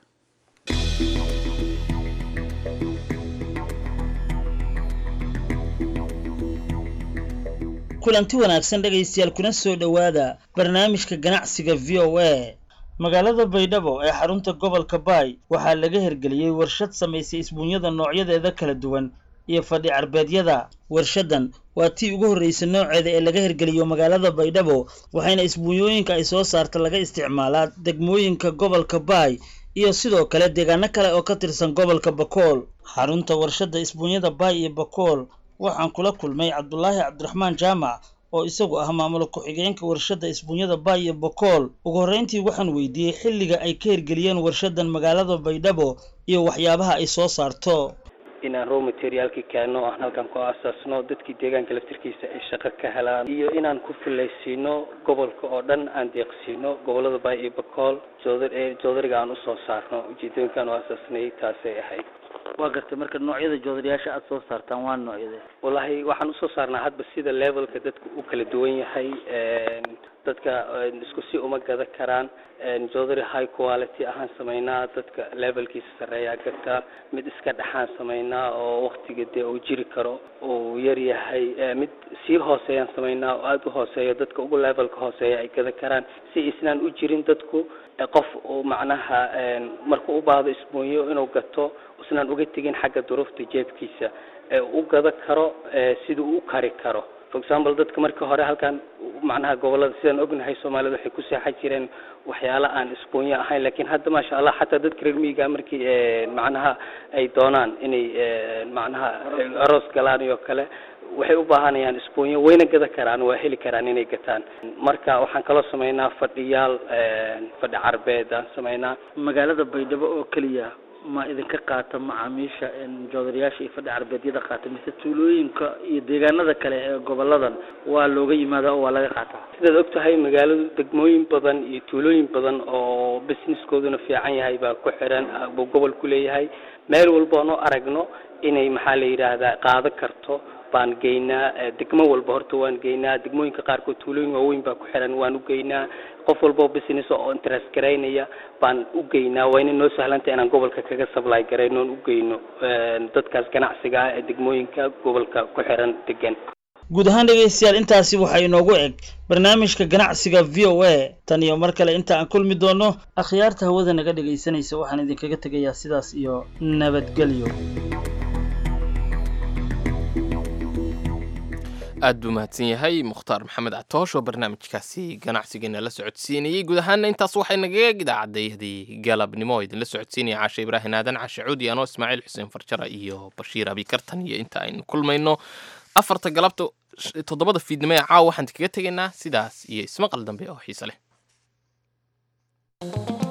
kulanti wanaagsan dhegaystayaal kuna soo dhowaada barnaamijka ganacsiga v o a magaalada baydhabo ee xarunta gobolka baay waxaa laga hirgeliyey warshad samaysay isbuunyada noocyadeeda kala duwan iyo fadhi carbeedyada warshadan waa tii ugu horreysay nooceeda ee laga hirgeliyo magaalada baydhabo waxayna isbuunyooyinka ay soo saarta laga isticmaalaa degmooyinka gobolka baay iyo sidoo kale deegaano kale oo ka tirsan gobolka bakool xarunta warshadda isbuunyada baay iyo bakool waxaan kula kulmay cabdulaahi cabdiraxmaan jaamac oo isagu ah maamul ku-xigeenka warshadda isbuunyada baay iyo bakool ugu horreyntii waxaan weydiiyey xilliga ay ka hirgeliyeen warshadan magaalada baydhabo iyo waxyaabaha ay soo saarto inaan raw materiaalkii keenno aan halkan ku aasaasno dadkii deegaanka laftirkiisa ay shaqo ka helaan iyo inaan ku fulaysiino gobolka oo dhan aan deeqsiino gobolada baay iyo bakool joodar ee joodariga aan usoo saarno ujeedooyinkaan u aasaasnay taasay ahayd waa gartay marka noocyada joodariyaasha aada soo saartaan waa noocyade wallaahi waxaan usoo saarnaa hadba sida levelka dadka u kala duwan yahay dadka isku si uma gada karaan joodari high quality ahaan samaynaa dadka levelkiisa sarreeyaa gata mid iska dhexaan samaynaa oo waktiga dee uu jiri karo uu yar yahay mid sii hooseeyaan samaynaa oo aada u hooseeyo dadka ugu levelka hooseeya ay gada karaan si isnaan u jirin dadku qof uu macnaha markuu u baahdo isbuunyo inuu gato isnaan uga tegin xagga duruufta jeebkiisa ee u gada karo sida uu u kari karo for example dadka markii hore halkan macnaha gobolada sidaan ognahay soomaalida waxay ku seexan jireen waxyaala aan isbuunyo ahayn lakin hadda maasha allah xataa dadka reer miyiga markii macnaha ay doonaan inay macnaha aroos galaan iyo kale waxay u baahanayaan isbuunyo wayna gada karaan waa heli karaan inay gataan marka waxaan kaloo samaynaa fadhiyaal fadhi carbeed aan samaynaa magaalada baydhabo oo keliya ma idinka qaata macaamiisha joodariyaasha iyo fadhi carbeedyada qaata mise tuulooyinka iyo deegaanada kale ee goboladan waa looga yimaada oo waa laga qaataa sidaad og tahay magaaladu degmooyin badan iyo tuulooyin badan oo businesskooduna fiican yahay baa ku xiran buu gobol ku leeyahay meel walba oon u aragno inay maxaa la yidhaahdaa qaado karto baan geynaa Eh, degmo walba horta waan geynaa degmooyinka qaarkood tuulooyin waaweyn baa ku xiran waan u geynaa qof walba oo business oo interest garaynaya baan u geynaa waa inay noo sahlanta inaan gobolka kaga supply garayno oon u geyno eh, dadkaas ganacsiga ah ee degmooyinka gobolka ku xiran degan guud ahaan dhegaystayaal intaasi waxaa inoogu eg barnaamijka ganacsiga v o a tan iyo mar kale inta aan kulmi doono akhyaarta hawada naga dhegaysanaysa waxaan idinkaga tegayaa sidaas iyo nabadgelyo aad buu mahadsan yahay mukhtaar maxamed catoosh oo barnaamijkaasi ganacsigeena la socodsiinayey guud ahaana intaas waxay nagaga idaacaddayadii galabnimo oo idinla socodsiinaya caashe ibraahin aadan cashe cuudi anoo ismaaciil xuseen farjara iyo bashiir abikartan iyo inta aynu kulmayno afarta galabta sh- toddobada fiidnimo ee caawa waxaan kaga tegaynaa sidaas iyo ismaqal dambe oo xiise leh